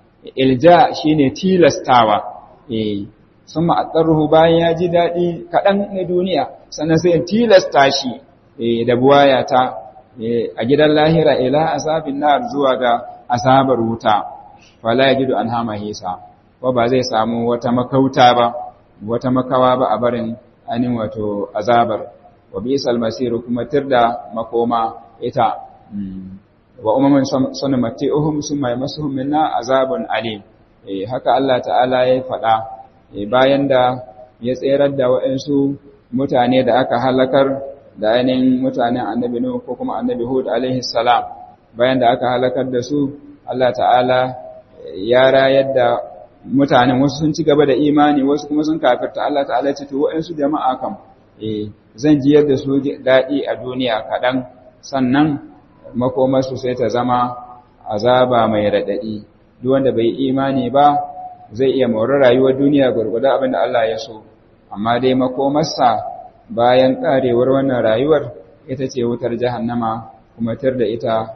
ilja shine tilastawa sun ma'adarruhu bayan ya ji daɗi kaɗan na duniya sannan sai in tilasta shi da buwayata a gidan lahira ila azabin nar zuwa ga azabar wuta wala yajidu anha mahisa ko ba zai samu wata makauta ba wata makawa ba a barin anin wato azabar wa bisal masiru kuma tirda makoma ita wa umman sunmati'uhum summa yamassuhum minna azabun alim eh haka Allah ta'ala ya faɗa bayan da ya tserar da waɗansu mutane da aka halakar da ainihin mutanen annabi Nuhu ko kuma annabi Hud alaihi salam bayan da aka halakar da su Allah ta'ala ya rayar da mutanen wasu sun ci gaba da imani wasu kuma sun kafirta Allah ta'ala ce to wa'ansu jama'a kam eh zan ji yadda su daɗi a duniya kaɗan sannan makomarsu sai ta zama azaba mai raɗaɗi duk wanda bai imani ba zai iya mori rayuwar duniya gurgurda abin da Allah ya so amma dai makomarsa bayan ƙarewar wannan rayuwar ita ce wutar jahannama kuma tar da ita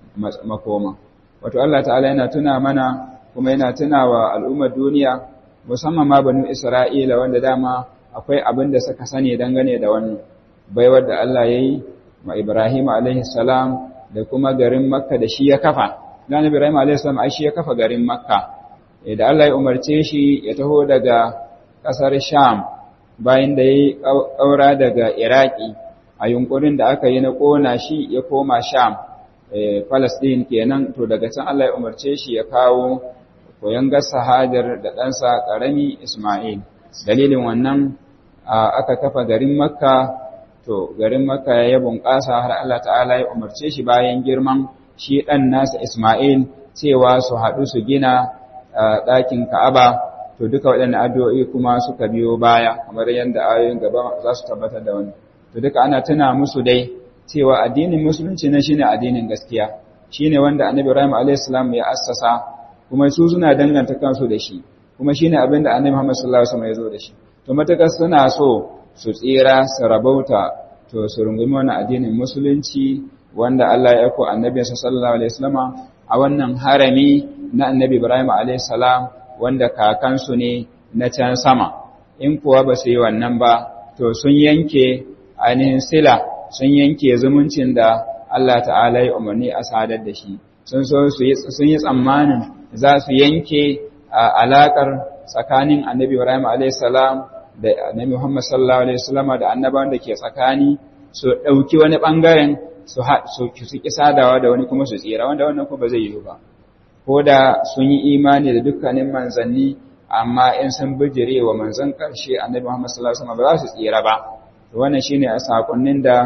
makoma wato Allah ta'ala yana tuna mana kuma yana tuna wa al'ummar duniya musamman ma banu Isra'ila wanda dama akwai abin da suka sani dangane da wannan baiwar da Allah ya yi ma Ibrahim alaihi salam da kuma garin Makka da shi ya kafa dan Ibrahim alaihi salam ai shi ya kafa garin Makka da Allah ya umarce shi ya taho daga ƙasar Sham bayan da ya yi ƙaura daga Iraki a yunkurin da aka yi na ƙona shi ya koma Sham Palestine kenan to daga can Allah ya umarce shi ya kawo koyon gasa hajar da ɗansa ƙarami Ismail dalilin wannan aka kafa garin Makka to garin Makka ya bunƙasa har Allah ta'ala ya umarce shi bayan girman shi ɗan nasa Ismail cewa su haɗu su gina ɗakin Ka'aba to duka waɗannan addu'o'i kuma suka biyo baya kamar yadda ayoyin gaba za su tabbatar da wani to duka ana tuna musu dai cewa addinin musulunci na shine addinin gaskiya shine wanda annabi Ibrahim alayhis salam ya assasa kuma su suna danganta kansu da shi kuma shine abin da annabi Muhammad sallallahu alaihi wasallam ya zo da shi to matakar suna so su tsira su rabauta to su rungumi wannan addinin musulunci wanda Allah ya aiko annabi sallallahu alaihi wasallama a wannan harami na annabi Ibrahim alayhis salam wanda kakansu ne na can sama in kuwa ba su yi wannan ba to sun yanke ainihin sila sun yanke zumuncin da Allah ta'ala ya umarni a sadar da shi sun so sun yi tsammanin za su yanke alakar tsakanin annabi Ibrahim a.s. da annabi Muhammad sallallahu alaihi wasallam da annabawan da ke tsakani su ɗauki wani ɓangaren su su ki sadawa da wani kuma su tsira wanda wannan kuma ba zai yiwu ba ko da sun yi imani da dukkanin manzanni amma in sun bijire wa manzan ƙarshe annabi Muhammad sallallahu alaihi wasallam ba za su tsira ba to wannan shine a sakonnin da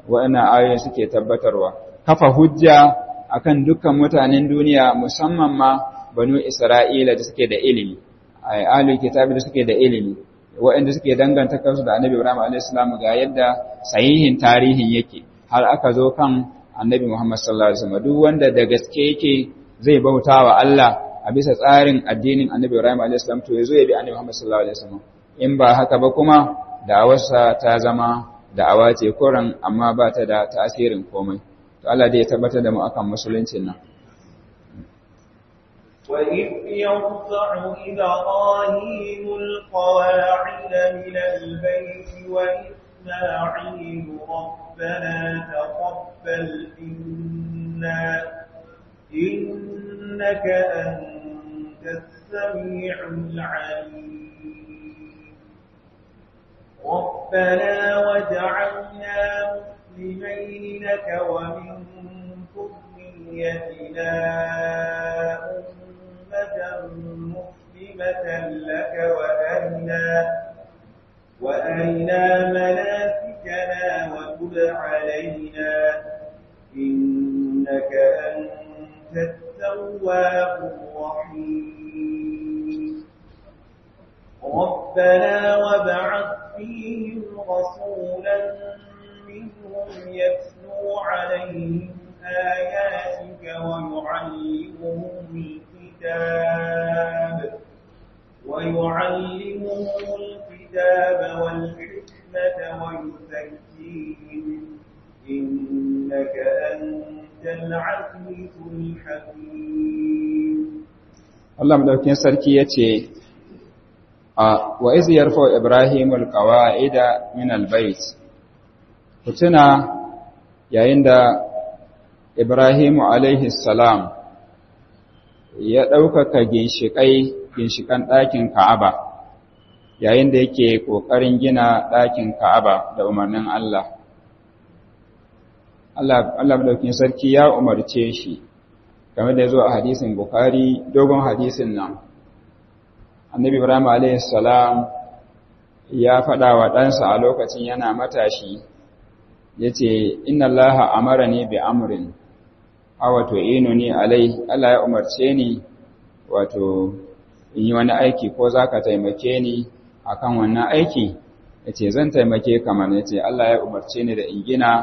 waɗannan ayoyi suke tabbatarwa kafa hujja akan dukkan mutanen duniya musamman ma banu Isra'ila da suke da ilimi ahlul kitabi da suke da ilimi waɗanda suke danganta kansu da Annabi Ibrahim a.s. ga yadda sahihin tarihin yake har aka zo kan Annabi Muhammad sallallahu alaihi wasallam duk wanda da gaske yake zai bauta wa Allah a bisa tsarin addinin Annabi Ibrahim a.s. to yazo ya bi Annabi Muhammad sallallahu alaihi wasallam in ba haka ba kuma da'awarsa ta zama da'awa ce koran amma ba ta da tasirin komai to Allah dai ya tabbatar da mu akan musuluncin nan وإذ يرفع إبراهيم القواعد من البيت وإسماعيل ربنا تقبل منا إنك أنت السميع العليم ربنا وجعلنا مسلمين لك ومن ذريتنا مسلمة لك وأرنا وأرنا مناسكنا وتب علينا إنك أنت التواب الرحيم ربنا وابعث فيهم رسولا منهم يتلو عليهم آياتك ويعلمهم الكتاب ويعلمهم الكتاب والحكمة ويزكيهم إنك أنت العزيز الحكيم Allah madaukin sarki yace a wa iz yarfa Ibrahim alqawaida min albayt kutuna yayin da Ibrahim alaihi salam ya ɗaukaka ginshiƙai ginshiƙan ɗakin Ka'aba yayin da yake ƙoƙarin gina ɗakin Ka'aba da umarnin Allah. Allah ɗaukin sarki ya umarce shi, game da ya zo a hadisin Bukhari, dogon hadisin nan. Annabi Ibrahim a.s. ya faɗa wa ɗansa a lokacin yana matashi, ya ce, Inna Allah amara ne bi amurin, a wato ino ni alai, Allah ya umarce ni, wato, in yi wani aiki ko za ka taimake ni a kan wannan aiki ya ce zan taimake kamar ya ce Allah ya umarce ni da in gina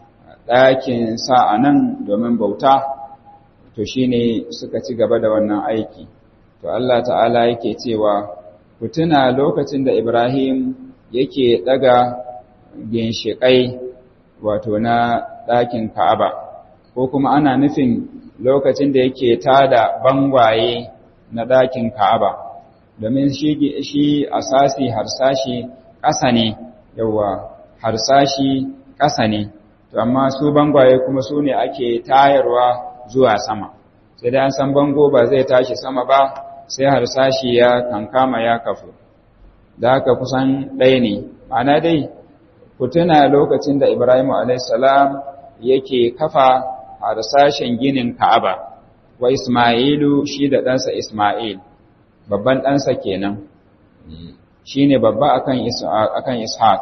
ɗakin sa a nan domin bauta to shi ne suka ci gaba da wannan aiki to Allah ta'ala yake cewa ku tuna lokacin da Ibrahim yake ɗaga ginshiƙai wato na ɗakin Ka'aba ko kuma ana nufin lokacin da yake tada bangwaye na ɗakin Ka'aba, domin shi asasi harsashi ƙasa ne, yawa harsashi ƙasa ne, to amma su bangwaye kuma su ne ake tayarwa zuwa sama, sai dai an san bango ba zai tashi sama ba sai harsashi ya kankama ya kafu, da haka kusan ɗaya ne, ma'ana dai, ku tuna lokacin da Ibrahim a.s. yake kafa harsashen ginin Ka'aba. wa Ismailu shi da ɗansa Ismail, babban ɗansa kenan, shi ne babba akan Ishaq.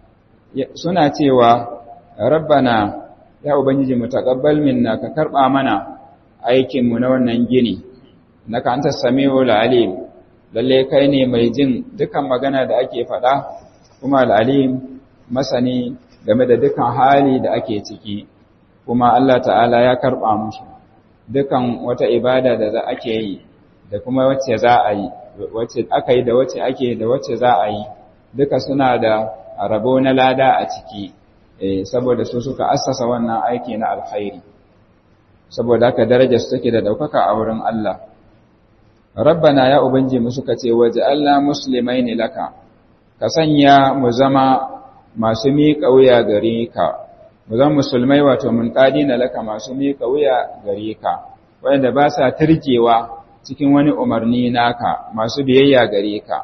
Suna cewa, Rabbana, ya Ubangiji mu taƙabbal minna ka karɓa mana aikinmu na wannan gini, na ka anta sami'ul alim, lalle kai ne mai jin dukan magana da ake faɗa, kuma al'alim masani game da dukan hali da ake ciki, kuma Allah ta'ala ya karɓa mushi. dukan wata ibada da za ake yi da kuma wacce za a yi wacce aka yi da wacce ake da wacce za a yi duka suna da rabo na lada a ciki saboda su suka assasa wannan aiki na alkhairi saboda haka darajar su take da daukaka a wurin Allah rabbana ya ubanji mu suka ce waj'alna muslimaini laka ka sanya mu zama masu miƙa wuya gare ka mu zama musulmai wato mun na laka masu miƙa wuya gare ka wanda ba sa turjewa cikin wani umarni naka masu biyayya gare ka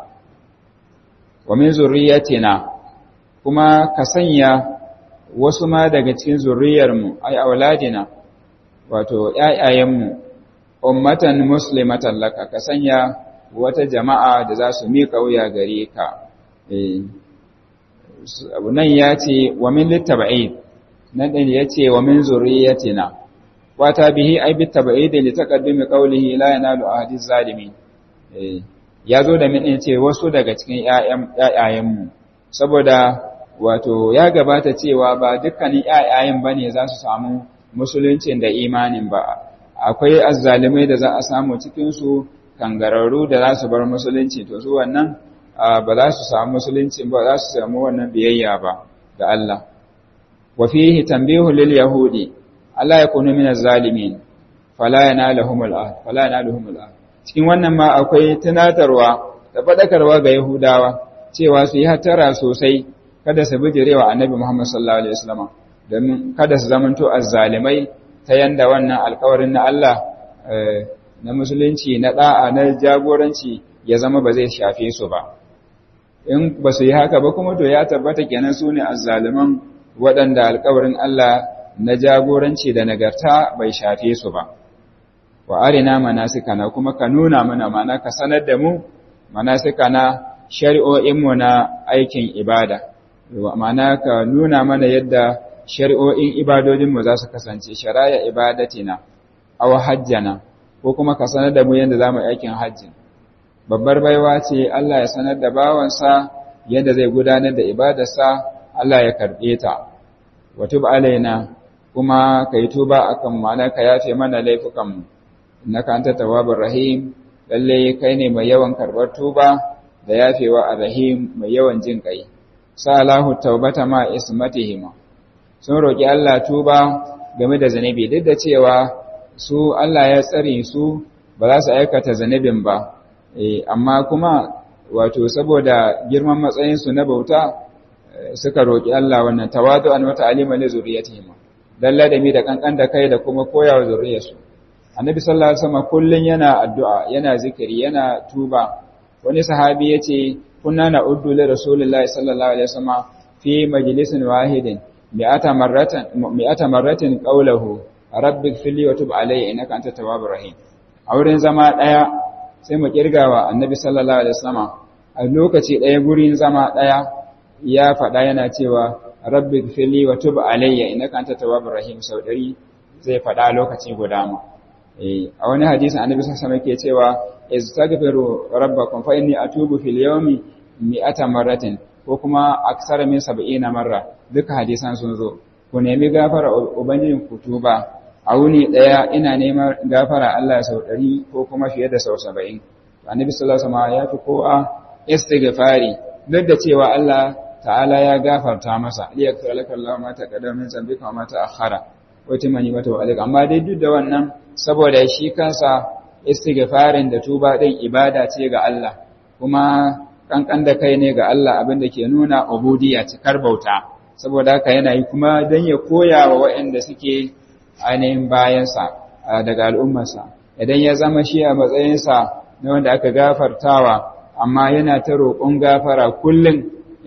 wa min zurriyatina kuma ka sanya wasu ma daga cikin zurriyarmu ai auladina wato ƴaƴayenmu ummatan muslimatan laka ka sanya wata jama'a da za su miƙa wuya gare ka eh nan ya ce wa min littaba'id nan din yace wa min zurriyatina wata bihi ai bi tabaidi li taqaddumi qawlihi la yanalu ahadi zalimin eh yazo da min ce wasu daga cikin ƴaƴan mu saboda wato ya gabata cewa ba dukkanin ƴaƴayen bane za su samu musuluncin da imanin ba akwai azzalimai da za a samu cikin su kangararru da za su bar musulunci to su wannan ba za su samu musulunci ba za su samu wannan biyayya ba ga Allah wa fihi tanbihu lil yahudi Allah ya kunu min zalimin fala yanaluhumul ahd fala yanaluhumul ahd cikin wannan ma akwai tunatarwa da fadakarwa ga yahudawa cewa su yi hatara sosai kada su bijirewa annabi Muhammad sallallahu alaihi wasallam domin kada su zamanto azzalimai ta yanda wannan alƙawarin na Allah na musulunci na da'a na jagoranci ya zama ba zai shafe su ba in ba su yi haka ba kuma to ya tabbata kenan su ne azzaliman waɗanda alƙawarin Allah na jagoranci da nagarta bai shafe su ba wa arina manasikana kuma ka nuna mana mana ka sanar da mu manasikana shari'o'inmu na aikin ibada ma'ana ka nuna mana yadda shari'o'in ibadodinmu za su kasance shari'a ibadatina aw hajjana ko kuma ka sanar da mu yadda za mu aikin hajji babbar baiwa ce Allah ya sanar da bawansa yadda zai gudanar da ibadarsa Allah ya karɓe ta wa tub alaina kuma ka yi tuba akan ma'ana ka yafe mana laifukanmu innaka anta tawwabur rahim lalle kai ne mai yawan karɓar tuba da yafewa ar-rahim mai yawan jin kai salahu taubata ma ismatihima sun roki Allah tuba game da zanabi duk da cewa su Allah ya tsare su ba za su aikata zanabin ba amma kuma wato saboda girman matsayin su na bauta suka roki Allah wannan tawadu'an wa ta'lima li zurriyatihim dan ladami da kankan da kai da kuma koyawa zurriyarsu annabi sallallahu alaihi wasallam kullun yana addu'a yana zikiri yana tuba wani sahabi yace kunna na'uddu li rasulillahi sallallahu alaihi wasallam fi majlisin wahidin mi'ata marratan mi'ata marratin qawluhu rabbi ighfirli wa tub alayya innaka antat tawwabur rahim a wurin zama daya sai mu kirgawa annabi sallallahu alaihi wasallam a lokaci daya gurin zama daya ya faɗa yana cewa rabbi ighfirli wa tub alayya innaka antat tawwabur rahim sau ɗari zai faɗa lokaci guda ma a wani hadisin annabi sallallahu alaihi wasallam yake cewa istaghfiru rabbakum fa inni atubu fil yawmi mi'ata marratin ko kuma aksara min 70 marra duka hadisan sun zo ku nemi gafara ubangijin ku tuba a wuni daya ina neman gafara Allah sau 100 ko kuma fiye da sau 70 annabi sallallahu alaihi wasallam ya fi kowa istighfari duk da cewa Allah ta'ala ya gafarta masa liyaghfir laka Allah ma taqaddama min dhanbika wa ma ta'akhkhara wa timani mata wa alika amma dai duk da wannan saboda shi kansa istighfarin da tuba din ibada ce ga Allah kuma kankan da kai ne ga Allah abin da ke nuna ubudiyya cikar bauta saboda haka yana yi kuma dan ya koya wa waɗanda suke ainihin bayansa daga al'ummarsa idan ya zama shi a matsayinsa na wanda aka gafartawa amma yana ta roƙon gafara kullum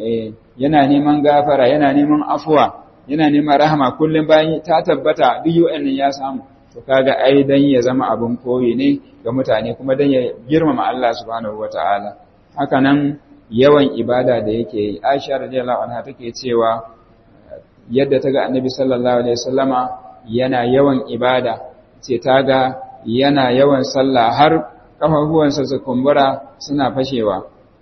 yana neman gafara yana neman afuwa yana neman rahama kullum bayan ta tabbata duk yu'annin ya samu to kaga ai dan ya zama abin koyi ne ga mutane kuma dan ya girmama Allah subhanahu wataala haka nan yawan ibada da yake yi Aisha radiyallahu anha take cewa yadda ta ga Annabi sallallahu alaihi wasallama yana yawan ibada ce ta ga yana yawan sallah har kafafuwansa su kumbura suna fashewa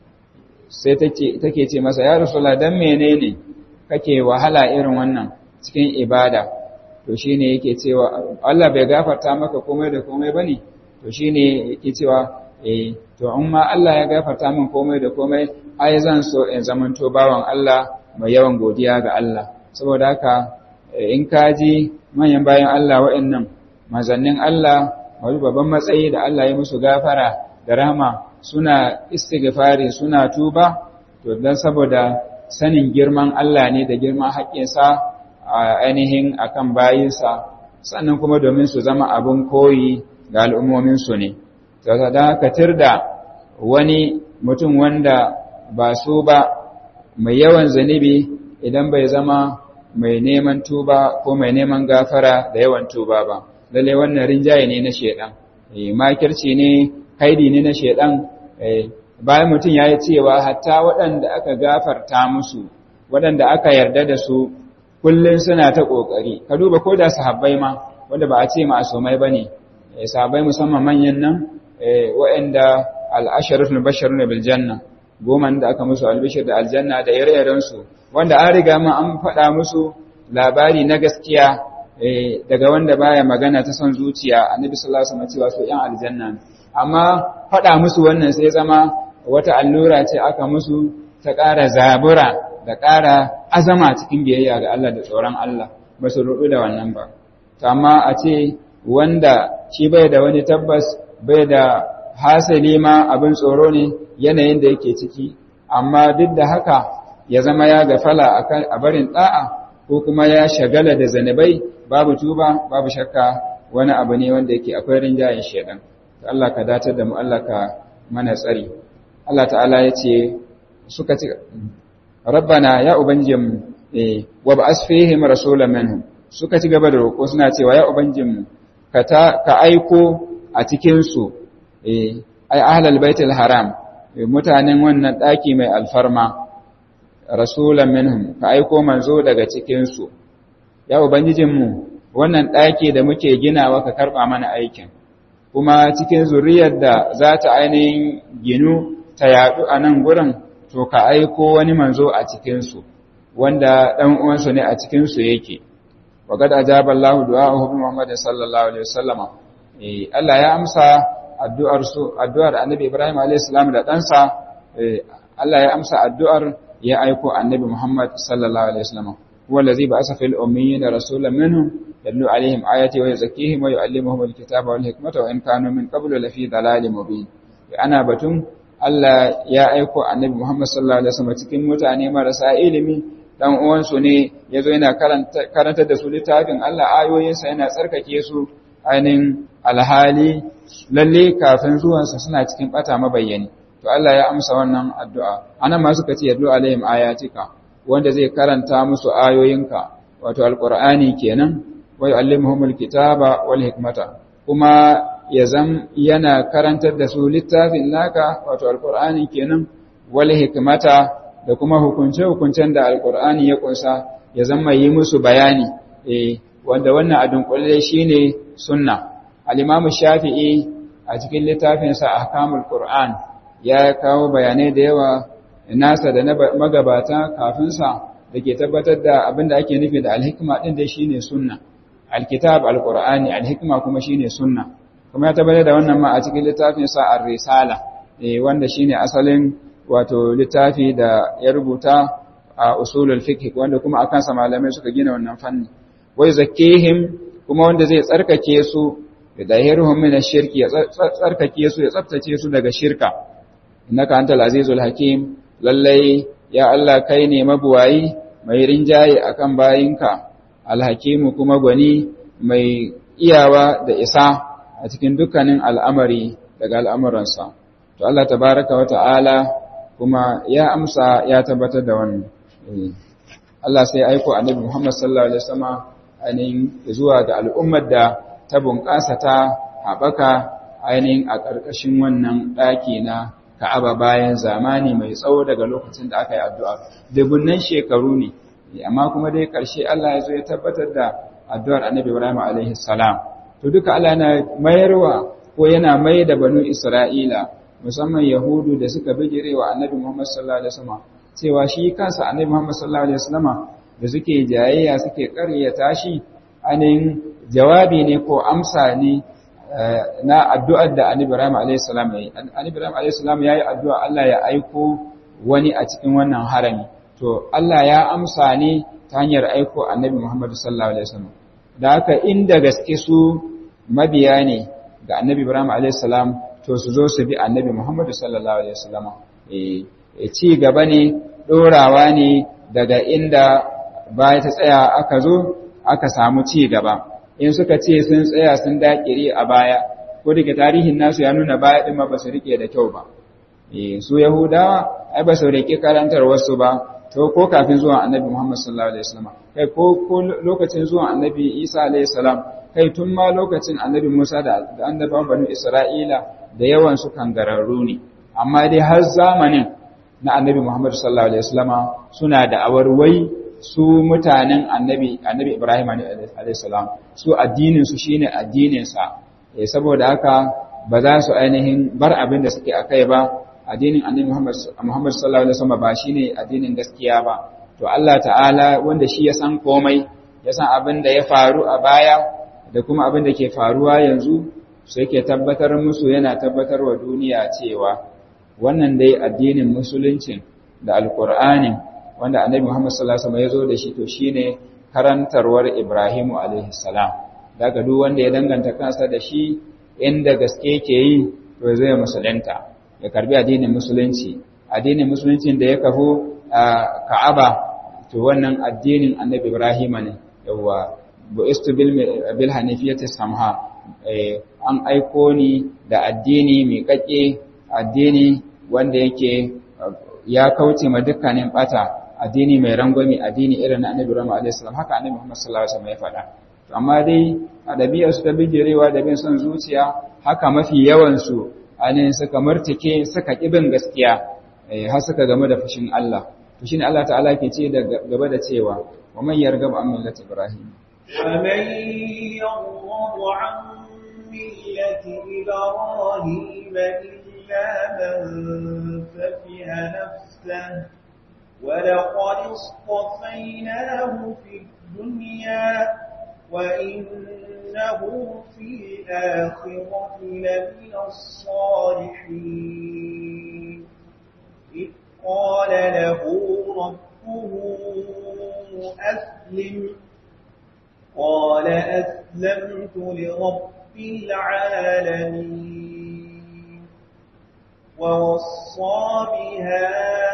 sai take ce masa ya rasula dan menene kake wahala irin wannan cikin ibada to shine yake cewa Allah bai gafarta maka komai da komai bane to shine yake cewa eh to in ma Allah ya gafarta min komai da komai ai zan so in zamanto bawan Allah mai yawan godiya ga Allah saboda haka in ka ji manyan bayan Allah wa'annan mazannin Allah wani babban matsayi da Allah ya musu gafara da rahama suna istighfari suna tuba to dan saboda sanin girman Allah ne da girman haƙƙinsa a ainihin akan bayinsa sannan kuma domin su zama abin koyi ga al'ummominsu ne da haka da wani mutum wanda ba su ba mai yawan zanibi idan bai zama mai neman tuba ko mai neman gafara da yawan tuba ba lalle wannan rinjaye ne na shedan makirci ne kaidi ne na shedan bayan mutum ya yi cewa hatta waɗanda aka gafarta musu waɗanda aka yarda da su kullun suna ta kokari ka duba ko da sahabbai ma wanda ba a ce ma'asumai bane sahabbai musamman manyan nan waɗanda al-asharatul basharun bil janna goma da aka musu albishir da aljanna da ire su wanda an riga ma an faɗa musu labari na gaskiya daga wanda baya magana ta son zuciya annabi sallallahu alaihi wasallam cewa su yan aljanna amma faɗa musu wannan sai zama wata allura ce aka musu ta ƙara zabura da ƙara azama cikin biyayya ga Allah da tsoron Allah ba su rudu da wannan ba to amma a ce wanda shi bai da wani tabbas bai da hasali ma abin tsoro ne yanayin da yake ciki amma duk da haka ya zama ya gafala a barin da'a ko kuma ya shagala da zanabai babu tuba babu shakka wani abu ne wanda yake akwai rinjayen shedan to Allah ka datar da mu Allah ka mana tsari Allah ta'ala ya ce suka ci rabbana ya ubangijinmu eh wa ba'as fihim rasulan minhum suka ci gaba da roƙo suna cewa ya ubangijinmu ka ta ka aiko a cikin su eh ai ahlul baitul haram mutanen wannan daki mai alfarma rasulan minhum ka aiko manzo daga cikin su ya ubangijinmu wannan daki da muke ginawa ka karba mana aikin kuma cikin zuriyar da za ta ainihin ginu ta yadu a nan gurin to ka aiko wani manzo a cikinsu wanda ɗan uwansu ne a cikinsu yake wa gada ajaba Allah du'a'uhu bi Muhammad sallallahu alaihi wasallam eh Allah ya amsa addu'ar su addu'ar Annabi Ibrahim alaihi salam da ɗansa eh Allah ya amsa addu'ar ya aiko Annabi Muhammad sallallahu alaihi wasallam huwa allazi ba'atha fil ummiyina rasulan minhum yadlu alaihim ayati wa yuzakkihim wa yu'allimuhum alkitaba wal hikmata wa in kanu min qablu lafi dalalin mubin ana batun Allah ya aiko annabi Muhammad sallallahu alaihi wasallam cikin mutane marasa ilimi dan uwansu ne yazo yana karanta karanta da su littafin Allah ayoyinsa yana tsarkake su ainin alhali lalle kafin zuwansa suna cikin bata mabayyani to Allah ya amsa wannan addu'a anan ma suka ce yadlu alaihim ayatika wanda zai karanta musu ayoyinka wato alqur'ani kenan wa yu'allimuhumul kitaba wal hikmata kuma ya zam yana karantar da su littafin naka wato alkur'ani kenan wal hikmata da kuma hukunce-hukuncen da alkur'ani ya kunsa ya zama yi musu bayani eh wanda wannan adun kulle shine sunna al-imamu shafi'i a cikin littafin sa ahkamul qur'an ya kawo bayanai da yawa nasa da na magabata kafin sa dake tabbatar da abinda ake nufi da al-hikma din da shine sunna al-kitab al-qur'ani al-hikma kuma shine sunna kuma ya tabbatar da wannan ma a cikin littafin sa ar-risala eh wanda shine asalin wato littafi da ya rubuta a usulul fiqh wanda kuma akan sa malamai suka gina wannan fanni wai zakkihim kuma wanda zai tsarkake su da dahiruhum min ash-shirki ya tsarkake su ya tsaftace su daga shirka innaka antal azizul hakim lallai ya Allah kai ne mabuwayi mai rinjaye akan bayinka alhakimu kuma gwani mai iyawa da isa a cikin dukkanin al'amari daga al'amuransa. To Allah tabaraka wa ta'ala kuma ya amsa ya tabbatar da wannan. Allah sai aiko annabi Muhammad sallallahu Alaihi Wasallama ainihin zuwa ga al'ummar da ta bunƙasa ta haɓaka ainihin a ƙarƙashin wannan ɗaki na Ka'aba bayan zamani mai tsawo daga lokacin da aka yi addu'a. Dubunnan shekaru ne, amma kuma dai ƙarshe Allah ya zo ya tabbatar da addu'ar annabi Ibrahim alaihi salam. to duka Allah yana mayarwa ko yana mai da banu Isra'ila musamman Yahudu da suka bijire wa Annabi Muhammad sallallahu alaihi wasallam cewa shi kansa Annabi Muhammad sallallahu alaihi wasallam da suke jayayya suke ƙaryata shi anin jawabi ne ko amsa ne na addu'ar da Annabi Ibrahim alaihi salam yayi Annabi Ibrahim alaihi salam yayi addu'a Allah ya aiko wani a cikin wannan harami to Allah ya amsa ne ta hanyar aiko Annabi Muhammad sallallahu alaihi wasallam da haka inda gaske su mabiya ne ga annabi Ibrahim a.s. to su zo su bi annabi Muhammadu sallallahu alaihi wasallam eh ci gaba ne dorawa ne daga inda baya ta tsaya aka zo aka samu ci gaba in suka ce sun tsaya sun dakire a baya ko daga tarihin nasu ya nuna baya din ma ba su rike da kyau ba eh su yahudawa ai ba su rike karantar wasu ba to ko kafin zuwan annabi Muhammad sallallahu alaihi wasallam kai ko ko lokacin zuwan annabi Isa alaihi salam kai tun ma lokacin annabi Musa da annabawan banu Isra'ila da yawan su kangararru ne amma dai har zamanin na annabi Muhammad sallallahu alaihi wasallam suna da awarwai su mutanen annabi annabi Ibrahim alayhi salam su addinin su shine addinin sa eh saboda haka ba za su ainihin bar abin da suke akai ba addinin annabi Muhammad Muhammad sallallahu alaihi wasallam ba shine addinin gaskiya ba to Allah ta'ala wanda shi ya san komai ya san abin da ya faru a baya da kuma abin da ke faruwa yanzu su yake tabbatar musu yana tabbatar wa duniya cewa wannan dai addinin musuluncin da alkur'anin wanda annabi Muhammad sallallahu alaihi wasallam ya zo da shi to shine karantarwar Ibrahimu alaihi salam daga duk wanda ya danganta kansa da shi inda gaske ke yi to zai musulunta ya karbi addinin musulunci addinin musuluncin da ya kafo a Ka'aba to wannan addinin annabi Ibrahim ne yawa bu'istu bil bil hanifiyati samha an aiko ni da addini mai kake addini wanda yake ya kauce ma dukkanin bata addini mai rangwame addini irin na annabi Ibrahim alaihi salam haka annabi Muhammad sallallahu alaihi wasallam ya faɗa to amma dai a ɗabi'ar su ta bijirewa da bin son zuciya haka mafi yawan su ainihin suka martike suka kibin gaskiya har suka game da fushin Allah to shine Allah ta'ala ke ce da gaba da cewa wa man yarghabu an millati ibrahim ومن يرغب عن ملة إبراهيم إلا من سفه نفسه ولقد اصطفيناه في الدنيا وإنه في الآخرة لمن الصالحين إذ قال له ربه أسلم قال أسلمت لرب العالمين ووصى بها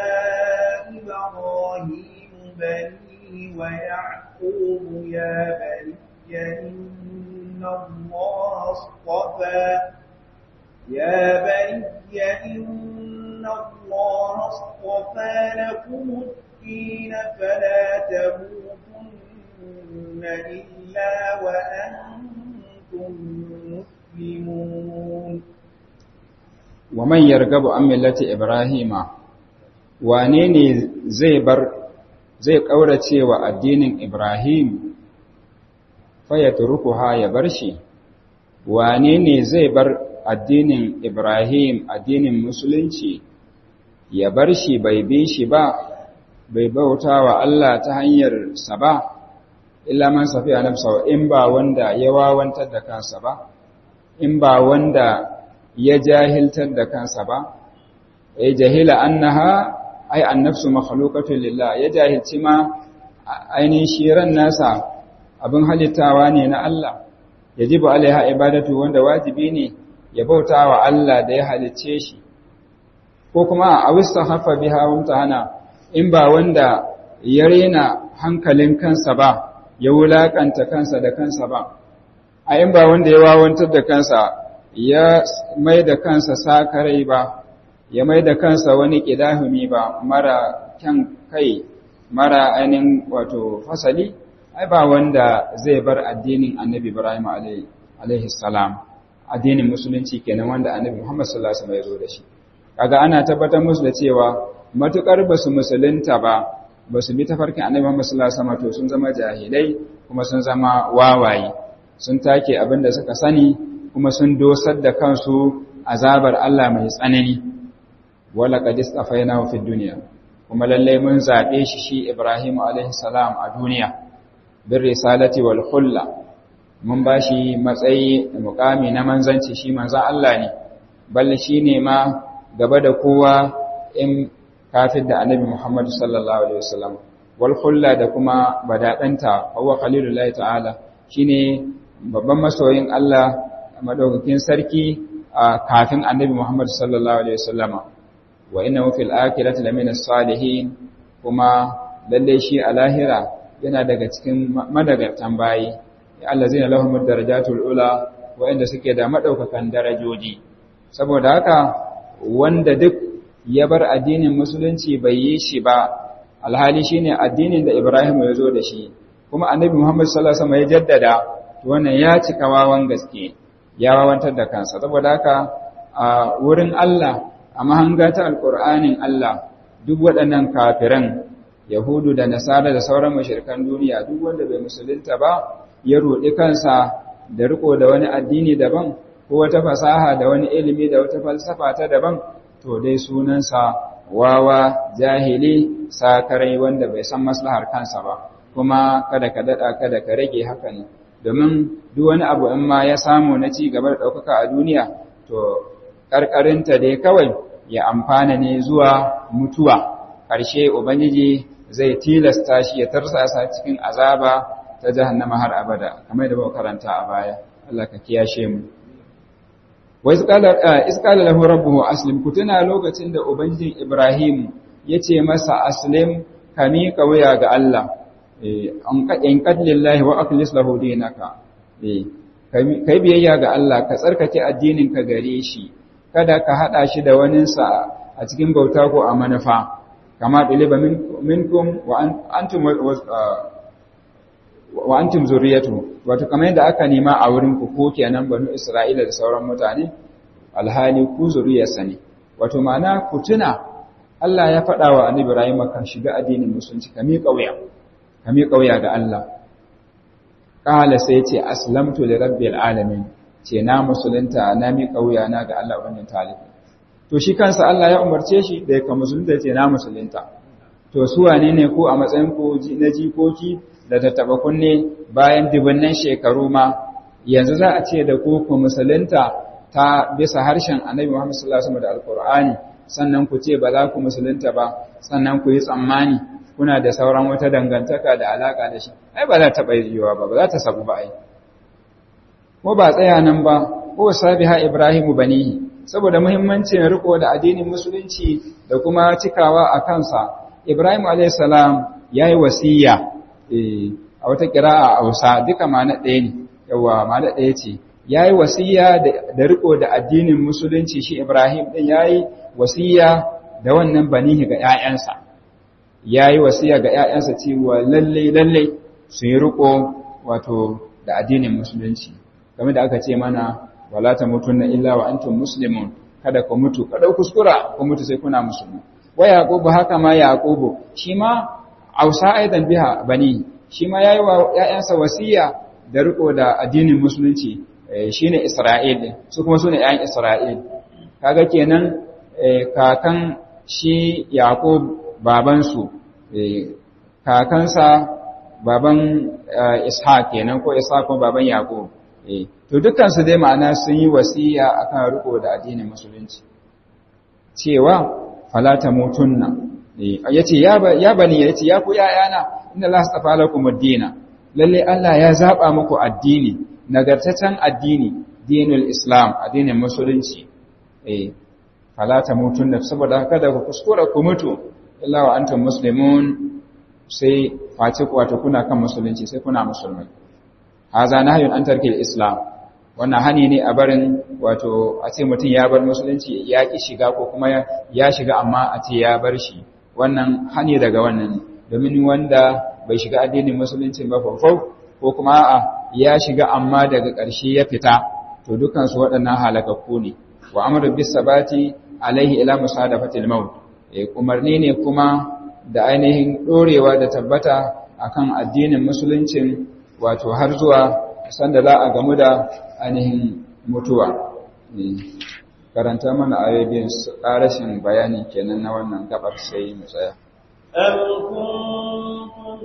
إبراهيم بنيه ويعقوب يا بني إن الله اصطفى يا بني إن الله اصطفى لكم الدين فلا تموتن إلا وأنتم مسلمون ومن يرغب عن ملة إبراهيم wane ne zai bar zai ƙaurace wa addinin Ibrahim faya turukuha ya bar shi wane ne zai bar addinin Ibrahim addinin musulunci ya bar shi bai bi shi ba bai bauta wa Allah ta hanyar sa ba illa man safiya nafsa in ba wanda ya wawantar da kansa ba in ba wanda ya jahiltar da kansa ba ya jahila annaha ai annafsu makhluqatun lillah ya jahilci ma ainihin shiran nasa abin halittawa ne na Allah yajibu alaiha ibadatu wanda wajibi ne ya bauta wa Allah da ya halicce shi ko kuma a wista hafa biha wamtahana in ba wanda ya rena hankalin kansa ba ya wulakanta kansa da kansa ba a in ba wanda ya wawantar da kansa ya mai da kansa sakarai ba ya mai da kansa wani ƙidahumi ba mara kyan kai mara ainihin wato fasali ai ba wanda zai bar addinin annabi ibrahim alaihi salam addinin musulunci kenan wanda annabi muhammad sallallahu alaihi wasallam ya zo da shi kaga ana tabbatar musu da cewa matukar basu musulunta ba basu bi tafarkin annabi muhammad sallallahu alaihi wasallam to sun zama jahilai kuma sun zama wawaye sun take abin da suka sani kuma sun dosar da kansu azabar Allah mai tsanani wala qad istafainahu fid dunya kuma lalle mun zabe shi shi Ibrahim alaihi salam a duniya bir risalati wal khulla mun bashi matsayi da mukami na manzanci shi manzon Allah ne balle shine ma gaba da kowa in kafir da annabi Muhammad sallallahu alaihi wasallam wal khulla da kuma badadanta huwa khalilullahi ta'ala shine babban masoyin Allah madaukakin sarki kafin annabi Muhammad sallallahu alaihi wasallama wa innahu fil akhirati lamina salihin kuma lalle shi a lahira yana daga cikin madagartan bayi allazina lahum darajatul ula wa'inda suke da madaukakan darajoji saboda haka wanda duk ya bar addinin musulunci bai yi shi ba alhali shine addinin da Ibrahim ya zo da shi kuma annabi Muhammad sallallahu alaihi wasallam ya jaddada wannan ya cika wawan gaske ya wawantar da kansa saboda haka a wurin Allah a mahanga ta alƙur'anin Allah duk waɗannan kafiran yahudu da nasara da sauran mashirkan duniya duk wanda bai musulunta ba ya roɗi kansa da riko da wani addini daban ko wata fasaha da wani ilimi da wata falsafa ta daban to dai sunansa wawa jahili sakarai wanda bai san maslahar kansa ba kuma kada ka dada kada ka rage haka ne domin duk wani abu in ma ya samu na ci gaba da ɗaukaka a duniya to ƙarƙarinta dai kawai ya amfana ne zuwa mutuwa ƙarshe ubangiji zai tilasta shi ya tarsasa cikin azaba ta jahannama har abada kamar da muka karanta a baya Allah ka kiyashe mu wa isqala lahu rabbuhu aslim kutuna lokacin da ubangijin Ibrahim yace masa aslim kami wuya ga Allah in qad lillahi wa akhlis lahu dinaka kai biyayya ga Allah ka tsarkake addinin ka gare shi kada ka hada shi da waninsa a cikin bauta ko a manufa kama ɗaliba minkum wa antum wa antum zuriyatu wato kamar yadda aka nema a wurin ku ko kenan banu Isra'ila da sauran mutane alhali ku zuriyarsa ne wato ma'ana ku tuna Allah ya faɗa wa Annabi Ibrahim kan shiga addinin musulunci ka miƙa wuya ka miƙa wuya ga Allah qala sai ce aslamtu li rabbil alamin ce na musulunta na miƙa wuya na ga Allah wannan talibi to shi kansa Allah ya umarce shi da ya ka musulunta ce na musulunta to su wane ne ko a matsayin ko na jikoki da tattaba kunne bayan dubunnan shekaru ma yanzu za a ce da ku ku musulunta ta bisa harshen Annabi Muhammad sallallahu alaihi wasallam da Alqur'ani sannan ku ce ba za ku musulunta ba sannan ku yi tsammani kuna da sauran wata dangantaka da alaka da shi ai ba za ta yiwuwa ba ba za ta sabu ba ai ko ba tsaya nan ba ko sabiha ibrahimu banihi saboda muhimmancin riko da addinin musulunci da kuma cikawa a kansa ibrahim alayhis salam yayi wasiya eh a wata qira'a a Hausa duka ma'ana ɗaya ne yawa ma'ana ɗaya ce yayi wasiya da riko da addinin musulunci shi ibrahim din yayi wasiya da wannan banihi ga ƴaƴansa yayi wasiya ga ƴaƴansa cewa lalle lalle su yi riko wato da addinin musulunci game da aka ce mana wala tamutunna illa wa antum muslimun kada ku mutu kada kuskura ku mutu sai kuna musulmi wa yaqubu haka ma yaqubu shi ma ausa aidan biha bani shi ma yayi wa ƴaƴansa wasiya da riko da addinin musulunci shine isra'il su kuma sune ƴaƴan isra'il kaga kenan kakan shi yaqub baban su kakansa baban ishaq kenan ko ishaq ko baban yaqub to dukansu dai ma'ana sun yi wasiya akan riko da addinin musulunci cewa falata mutunna yace ya ya bani yace ya ku yayana inna Allah astafa lakum ad-dina lalle Allah ya zaba muku addini nagartaccen addini dinul islam addinin musulunci eh falata mutunna saboda kada ku kuskura ku mutu illa wa antum muslimun sai face ku wato kuna kan musulunci sai kuna musulmai haza nahyun an tarkil islam wannan hani ne a barin wato a ce mutum ya bar musulunci ya ki shiga ko kuma ya shiga amma a ce ya bar shi wannan hani daga wannan domin wanda bai shiga addinin musulunci ba fafau ko kuma a ya shiga amma daga ƙarshe ya fita to dukan su waɗannan halakakku ne wa amru bis sabati alaihi ila musadafatil maut umarni ne kuma da ainihin dorewa da tabbata akan addinin musuluncin wato har zuwa sanda za a gamu da ainihin mutuwa karanta mana ayoyin ƙarashin bayani kenan na wannan gabar sai mu tsaya أم كنتم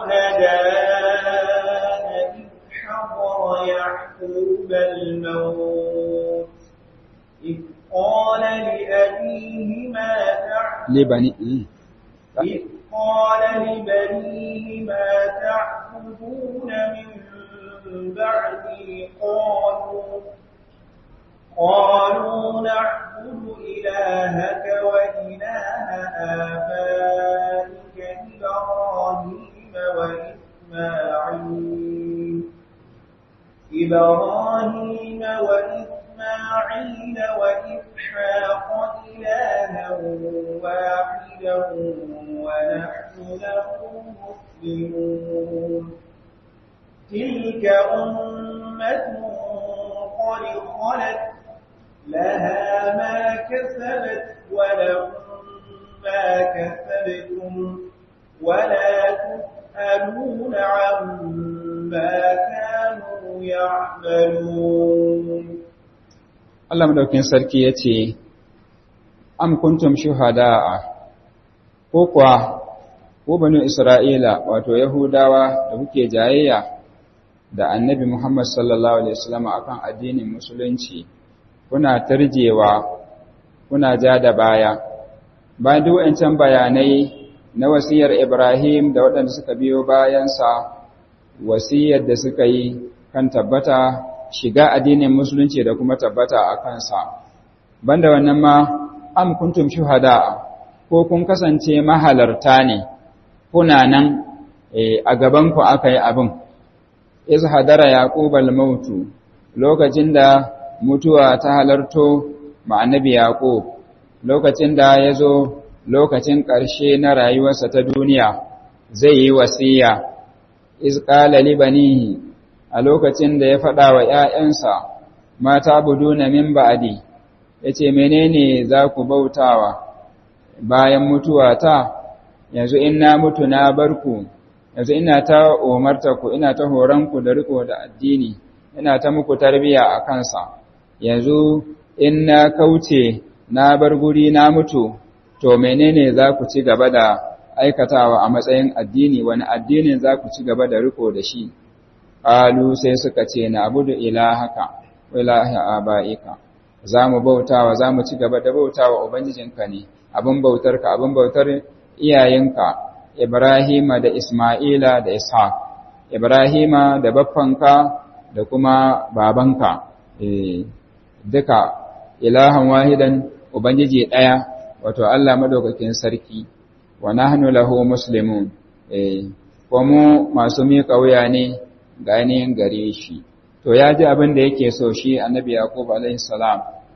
شهداء إذ حضر يعقوب الموت إذ قال لأبيه ما تعبد لبني إذ قال لبنيه ما تعبدون من بعدي قالوا قالوا نعبد إلهك وإله آبائك إبراهيم وإسماعيل إبراهيم وإسماعيل وإسحاق إلها واحدا ونحن له مسلمون تلك أمة قد خلت لها ما كسبت ولكم ما كسبتم ولا تسألون عما كانوا يعملون Allah madaukin sarki ya ce, Am kuntum shuhada'a, ko kuwa, ko banu Isra'ila, wato Yahudawa da kuke jayayya da annabi Muhammad sallallahu Alaihi wasallam akan addinin Musulunci, kuna tarjewa, kuna ja da baya. Bayan duk wancan bayanai na wasiyar Ibrahim da waɗanda suka biyo bayansa, wasiyar da suka yi kan tabbata shiga addinin musulunci da kuma tabbata a kansa banda wannan ma am kuntum shuhada ko kun kasance mahalarta ne kuna nan a gaban ku aka yi abin iz hadara yaqub al-maut lokacin da mutuwa ta halarto ma annabi yaqub lokacin da yazo lokacin ƙarshe na rayuwarsa ta duniya zai yi wasiya iz qala li banihi a lokacin da ya faɗa wa ‘ya'yansa, mata budu na min ba'adi, ya ce, Menene za ku bautawa bayan mutuwa ta, yanzu in na mutu na barku, yanzu ina ta umarta ku, ina ta horonku da riko da addini, ina ta muku tarbiya a kansa, yanzu in na kauce na bar guri na mutu, to menene za ku ci gaba da aikatawa a matsayin addini, wani addinin za ku ci gaba da riko da shi. Ƙalu sai suka ce, Na abudu ilahaka, ilahi aba'ika, za mu bautawa, za mu ci gaba da bautawa Ubangijinka ne, abin bautarka, abin bautar iyayenka, Ibrahima da Ismaila da Ishaq, Ibrahima da baffanka da kuma babanka, e, duka ilahan wahidan Ubangiji ɗaya, wato Allah madaukakin sarki, wa nahnu lahu muslimun, e, ko mu masu miƙa wuya ne ga ainihin gare shi to ya ji abin da yake so shi annabi yaqub alaihi salam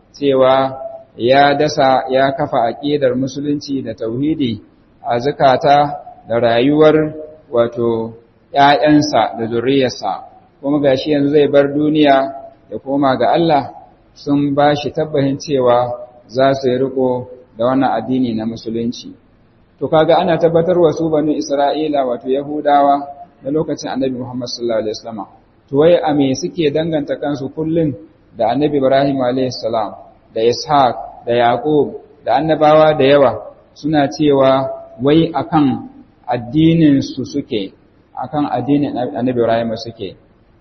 cewa ya dasa ya kafa aqidar musulunci da tauhidi a zakata da rayuwar wato ƴaƴansa da zuriyarsa kuma gashi yanzu zai bar duniya da koma ga Allah sun ba shi tabbahin cewa za su yi riko da wannan addini na musulunci to kaga ana tabbatar wa su banu Isra'ila wato Yahudawa na lokacin Annabi Muhammad sallallahu alaihi wasallam to wai a me suke danganta kansu kullun da Annabi Ibrahim alaihi salam da Ishaq da Yaqub da annabawa da yawa suna cewa wai akan addinin su suke akan addinin Annabi Ibrahim suke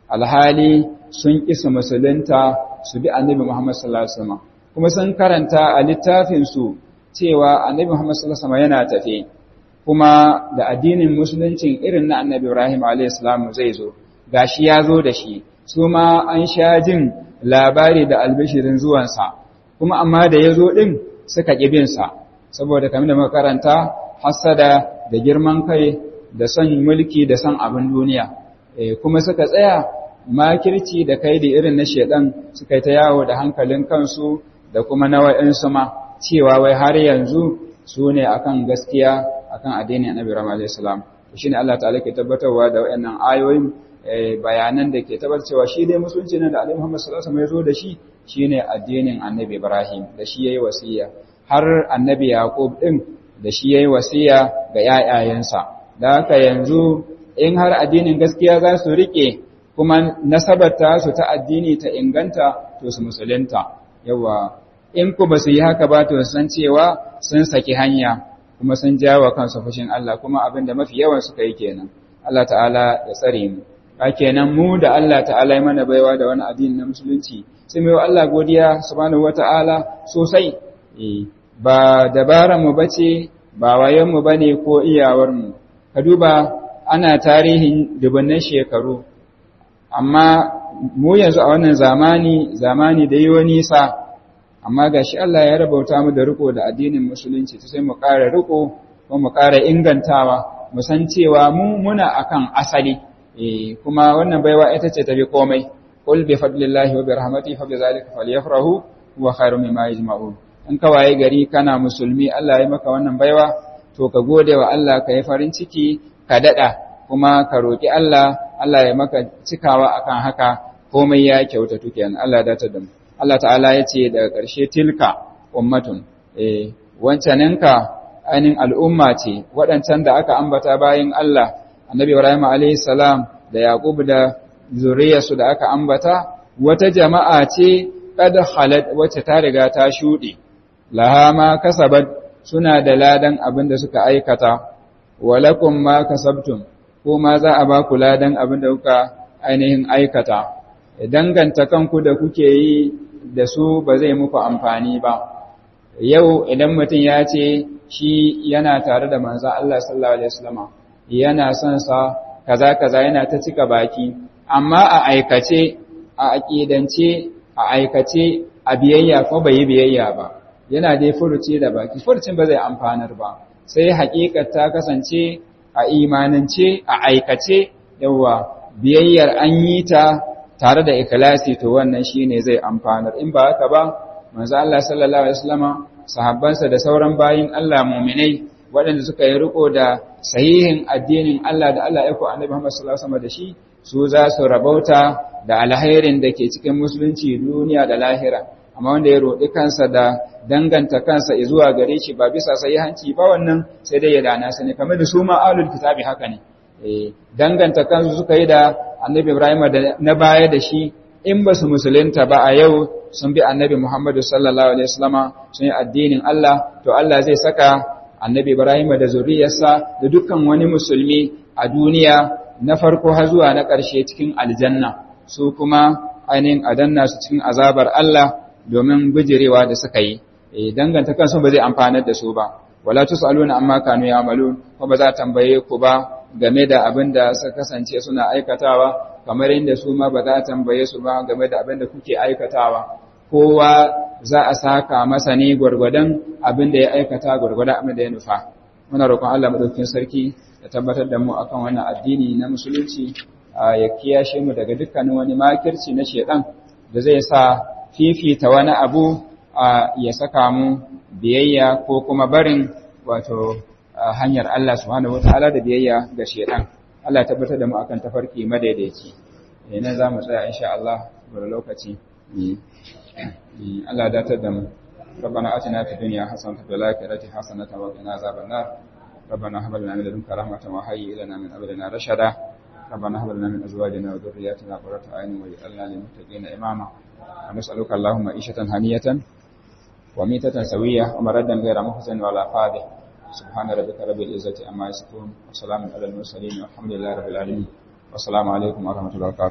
alhali sun kisa musulunta su bi Annabi Muhammad sallallahu alaihi wasallam kuma sun karanta a littafin su cewa Annabi Muhammad sallallahu alaihi wasallam yana tafe kuma da addinin musuluncin irin na Annabi Ibrahim alaihi salam zai zo gashi ya zo da shi su ma an sha jin labari da albishirin zuwansa kuma amma da ya zo ɗin suka ƙi binsa saboda kamar da makaranta hassada da girman kai da son mulki da son abin duniya kuma suka tsaya makirci da kai da irin na shedan suka yi ta yawo da hankalin kansu da kuma na wa'insu ma cewa wai har yanzu su ne akan gaskiya akan addinin annabi Ibrahim alayhi salam shine Allah ta'ala ke tabbatarwa da wayannan ayoyin bayanan da ke tabbatar cewa shi dai musulunci ne da Annabi Muhammad sallallahu alaihi wasallam ya zo da shi shine addinin Annabi Ibrahim da shi yayi wasiya har Annabi Yaqub din da shi yayi wasiya ga yayayensa da haka yanzu in har addinin gaskiya za su rike kuma nasabarta su ta addini ta inganta to su musulunta yawa in ku ba su yi haka ba to san cewa sun saki hanya kuma sun jawo kansu fushin Allah kuma abin da mafi yawan suka yi kenan Allah ta'ala ya tsare mu kenan mu da Allah ta'ala ya mana baiwa da wani addini na musulunci sai mu yi Allah godiya subhanahu wata'ala sosai ba dabaran mu bace ba wayen mu bane ko iyawar mu ka duba ana tarihin dubannan shekaru amma mu yanzu a wannan zamani zamani da yi nisa amma gashi Allah ya rabauta mu da riko da addinin musulunci sai mu ƙara riko ko mu ƙara ingantawa mu san cewa mu muna akan asali eh kuma wannan baiwa ita ce tafi komai qul bi fadlillahi wa bi rahmatihi fa bi zalika falyafrahu huwa khairu mimma yajma'un in ka waye gari kana musulmi Allah ya maka wannan baiwa to ka gode wa Allah ka yi farin ciki ka dada kuma ka roki Allah Allah ya maka cikawa akan haka komai ya kyautatu kenan Allah ya dace da mu Allah ta'ala ya ce daga ƙarshe tilka ummatun eh wancaninka ainihin al'umma ce waɗancan da aka ambata bayan Allah annabi Ibrahim alayhi salam da Yaqub da zuriyarsu da aka ambata wata jama'a ce qad khalat wacce ta riga ta shuɗe laha ma kasabat suna da ladan abin da suka aikata walakum ma kasabtum ko ma za a ba ku ladan abin da kuka ainihin aikata danganta kanku da kuke yi da su ba zai muku amfani ba yau idan mutum ya ce shi yana tare da manzo Allah sallallahu alaihi wasallam yana son sa kaza kaza yana ta cika baki amma a aikace a aqidance a aikace a biyayya ko bai biyayya ba yana dai furuci da baki furucin ba zai amfanar ba sai haƙiƙar ta kasance a imanance a aikace yawa biyayyar an yi ta tare da ikhlasi to wannan shine zai amfanar in ba haka ba manzo Allah sallallahu alaihi wasallama sahabbansa da sauran bayin Allah mu'minai waɗanda suka yi riko da sahihin addinin Allah da Allah ya ko Annabi Muhammad sallallahu alaihi wasallam da shi su za su rabauta da alhairin da ke cikin musulunci duniya da lahira amma wanda ya roɗi kansa da danganta kansa zuwa gare shi ba bisa sahihanci ba wannan sai dai ya dana sani kamar da su ma alul kitabi haka ne eh danganta kansu suka yi da Annabi Ibrahim da na baya da shi in ba su musulunta ba a yau sun bi Annabi Muhammad sallallahu alaihi wasallama sun yi addinin Allah to Allah zai saka Annabi Ibrahim da zuriyarsa da dukkan wani musulmi a duniya na farko har zuwa na ƙarshe cikin aljanna su kuma ainihin adanna su cikin azabar Allah domin bijirewa da suka yi danganta kansu ba zai amfanar da su ba wala tusaluna amma kanu ya'malun ko ba za tambaye ku ba game da abin da suka kasance suna aikatawa kamar inda su ma ba za tambaye su ba game da abin da kuke aikatawa kowa za a saka masa ne gwargwadon abin da ya aikata gwargwadon abin da ya nufa muna roƙon Allah madaukakin sarki ya tabbatar da mu akan wannan addini na musulunci ya kiyashe mu daga dukkanin wani makirci na shedan da zai sa fifita wani abu ya saka mu biyayya ko kuma barin wato hanyar Allah subhanahu wataala da biyayya ga shedan Allah ya tabbatar da mu akan tafarki madaidaici ina za mu tsaya insha Allah bari lokaci Allah ya datar da mu ربنا آتنا في الدنيا حسنة وفي الآخرة حسنة وقنا عذاب النار ربنا هب لنا من لدنك رحمة وهيئ لنا من أمرنا رشدا ربنا هب لنا من أزواجنا وذرياتنا قرة أعين واجعلنا للمتقين إماما ونسألك اللهم عيشة هنية وميتة سوية ومردا غير محزن ولا فاضح سبحان ربك رب العزة عما يصفون وسلام على المرسلين والحمد لله رب العالمين والسلام عليكم ورحمة الله وبركاته